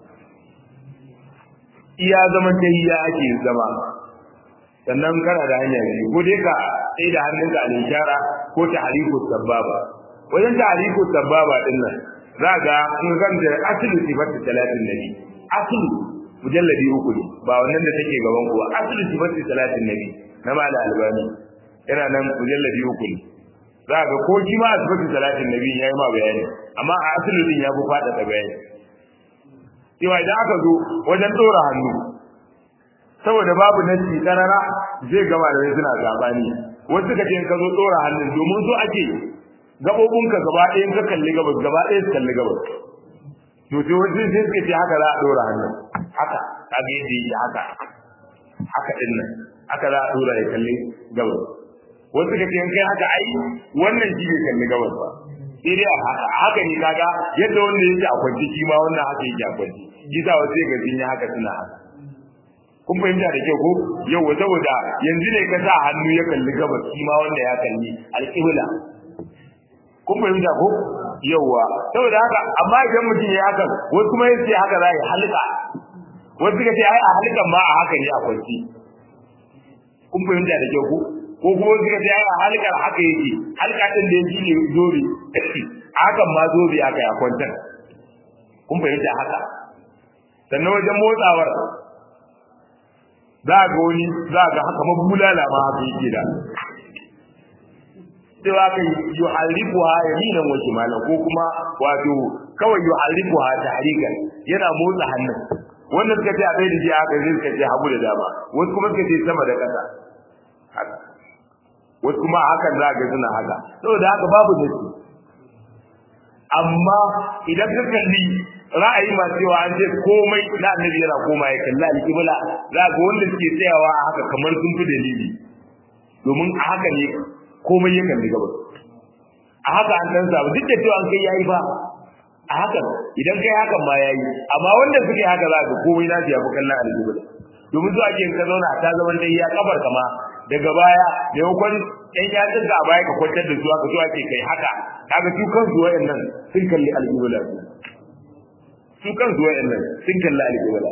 iya zaman tahiya ake zama sannan kana da hanya biyu ko dai ka sai da hannunka a ishara ko ta hariku sababa wajen ta hariku sababa din nan za ga in kan da asali sifatu talatin nabi asali mujalladi uku ne ba wannan da take gaban ku ba asali sifatu talatin nabi na mala albani yana nan mujalladi uku ne za ga ko shi ma sifatu talatin nabi yayi ma bayani amma a asali din ya fi fada da bayani cewa idan aka zo wajen dora hannu saboda babu nasi karara zai gama da suna zabani wasu ka ce ka zo dora hannun domin so ake gabobinka gaba ɗayan ka kalli gabas gaba ɗaya su kalli gabas to sai wasu sai suka ce haka za a dora hannun haka ka ga yadda yake haka haka din nan haka za a dora ya kalli gabas wasu ka ce kai haka ai wannan shi bai kalli gabas ba sai dai haka haka ne kaga yadda wanda yake a kwanci shi ma wannan haka yake a kwanci shi sa wasu ga sun yi haka suna haka kun fahimta da kyau ko yau saboda yanzu ne ka sa hannu ya kalli gabas shi ma wanda ya kalli alƙibla kun fahimta ko yauwa saboda haka amma idan mutum ya haka wasu kuma yace haka za ya halka wasu suka ce ai a halkan ma a haka ne a kwanci kun fahimta da kyau ko ko kuma suka ce ai a halkar haka yake halka din da yake ne zobe hakan ma zobe aka ya kwantar kun fahimta haka sannan wajen motsawar za ga wani za ga haka mabulala ma haka yake da cewa kai yuharrifuha yaminan wa shimalan ko kuma wato kawai yuharrifuha tahrikan yana motsa hannun wannan suka ce a bai da ji haka zai suka ce hagu da dama wasu kuma suka ce sama da ƙasa haka wasu kuma hakan za ga suna haka saboda haka babu nasi amma idan ka kalli ra'ayi ma cewa an ce komai na annabi yana koma ya kalla alƙibla za ga wanda suke tsayawa a haka kamar sun fi dalili domin a haka ne komai ya kalli gabas a haka an dan samu duk da cewa an kai yayi ba a haka idan kai hakan ma yayi amma wanda suke haka za ga komai na ya fi kallon alƙibla domin zuwa ke ka zauna ta zaman dai ya kabar kama daga baya da yakon ɗan yatsun ka a baya ka kwantar da su haka zuwa ke kai haka kaga su kansu wayannan sun kalli alƙibla su kansu wayannan sun kalli alƙibla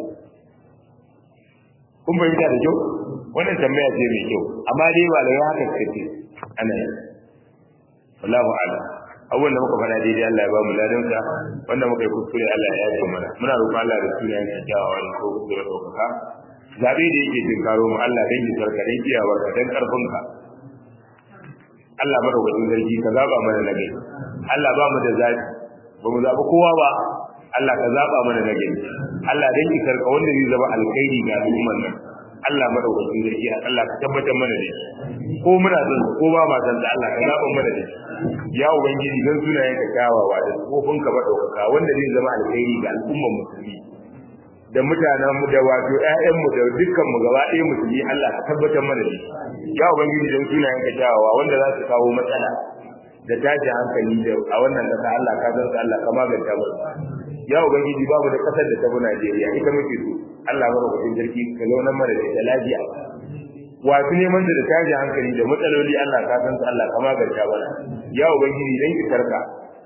kun fahimta da kyau wannan tambaya ce mai kyau amma dai ba da haka suka ce ana yi wallahu a'lam abubuwan da muka faɗa daidai Allah ya ba mu ladansa wanda muka yi kuskure Allah ya yafe mana muna roƙon Allah da sunayen sa kyawawa ne ko kuskure ɗaukaka zaɓe da yake jin karo mu Allah dan yi sarka dan kiyawar ka dan ƙarfinka Allah madaukakin sarki ka zaɓa mana na gari Allah ba mu da zaɓi ba mu zaɓi kowa ba Allah ka zaɓa mana na gari Allah dan yi sarka wanda zai zama alkhairi ga al'ummar nan Allah madaukakin sarki Allah ka tabbatar mana da shi ko muna son ko ba ma son Allah ka zaba mana da shi ya ubangiji dan sunayen ka kyawawa da kofin ka madaukaka wanda zai zama alkhairi ga al'ummar musulmi da mutanen mu da wato ƴaƴan mu da dukkan mu gaba ɗaya musulmi Allah ka tabbatar mana da shi ya ubangiji dan sunayen ka kyawawa wanda za su kawo matsala da tashi hankali da a wannan kasa Allah ka san Allah ka maganta mu ya ubangiji babu da kasar da ta bi Najeriya ita muke so Allah madaukakin sarki ka zaunar mana da ita lafiya wasu neman da tashi hankali da matsaloli Allah ka san su Allah ka maganta mana ya ubangiji dan ki karka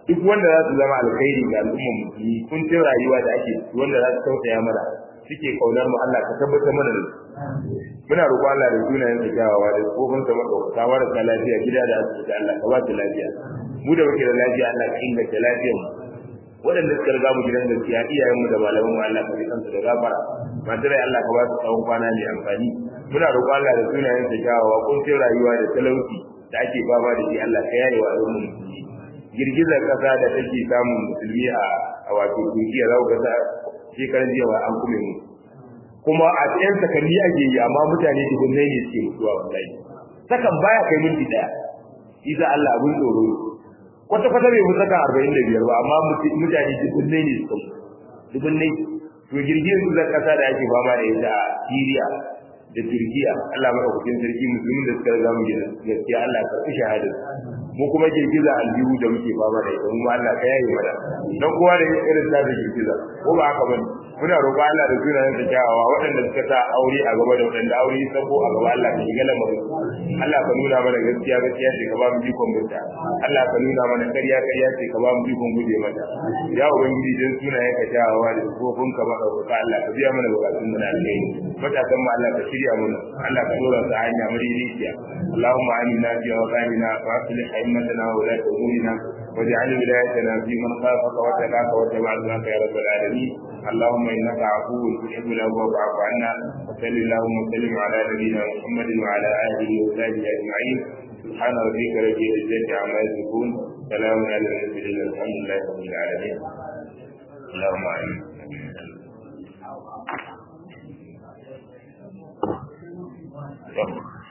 duk wanda za su zama alkhairi ga al'ummar musulmi kuncin rayuwa da ake wanda za su tausaya mana suke kaunar mu Allah ka tabbatar mana da muna roƙon Allah da sunayen sa kyawawa da kofin sa madaukaka marasa lafiya gida da asibiti Allah ka ba su lafiya mu da muke da lafiya Allah ka inganta lafiyar mu waɗanda suka riga mu gidan gaskiya iyayen mu da malaman mu Allah ka bi kansu da gafara masu rai Allah ka ba su tsawon kwana mai amfani muna roƙon Allah da sunayen sa kyawawa kuncin rayuwa da talauci da ake fama da shi Allah ka yaye wa al'ummar musulmi girgizar kasa da take samun musulmi a wato Turkiya za ku ga shekaran jiya ba an kuma mu kuma a cikin sakanni ake yi amma mutane dubunnai ne suke mutuwa wallahi sakan baya kai minti daya isa Allah abun tsoro kwata kwata bai mutu sakan 45 ba amma mutane dubunnai ne suke dubunnai to girgizar kasa da ake fama da ita a Syria da Turkiya Allah madaukakin sarki musulmin da suka riga mu gina gaskiya Allah ka karɓi shahada mu kuma girgiza aljihu da muke fama da ita mu Allah ka yaye mana dan kowa da irin ta girgiza ko ba haka bane muna roƙo Allah da sunayen da kyawawa waɗanda suka sa aure a gaba da waɗanda aure ya sabo a gaba Allah ka shiga lamarin Allah ka nuna mana gaskiya gaskiya ce ka ba mu jikon mutta Allah ka nuna mana ƙarya ƙarya ce ka ba mu jikon guje mata ya ubangiji dan sunayen ka kyawawa da kofin ka ba ka Allah ka biya mana bukatun mu na alheri matasan mu Allah ka shirya mana Allah ka dora su hanya madaidaiciya اللهم آمنا في أوطاننا وأصلح أئمتنا وولاة أمورنا واجعل ولايتنا في من خافك واتقاك واتبع رضاك يا رب العالمين اللهم انك عفو تحب العفو فاعف عنا وصل اللهم وسلم على نبينا محمد وعلى اله وصحبه اجمعين سبحان ربك رب العزه عما يصفون سلام على المرسلين الحمد لله رب العالمين اللهم امين Thank you.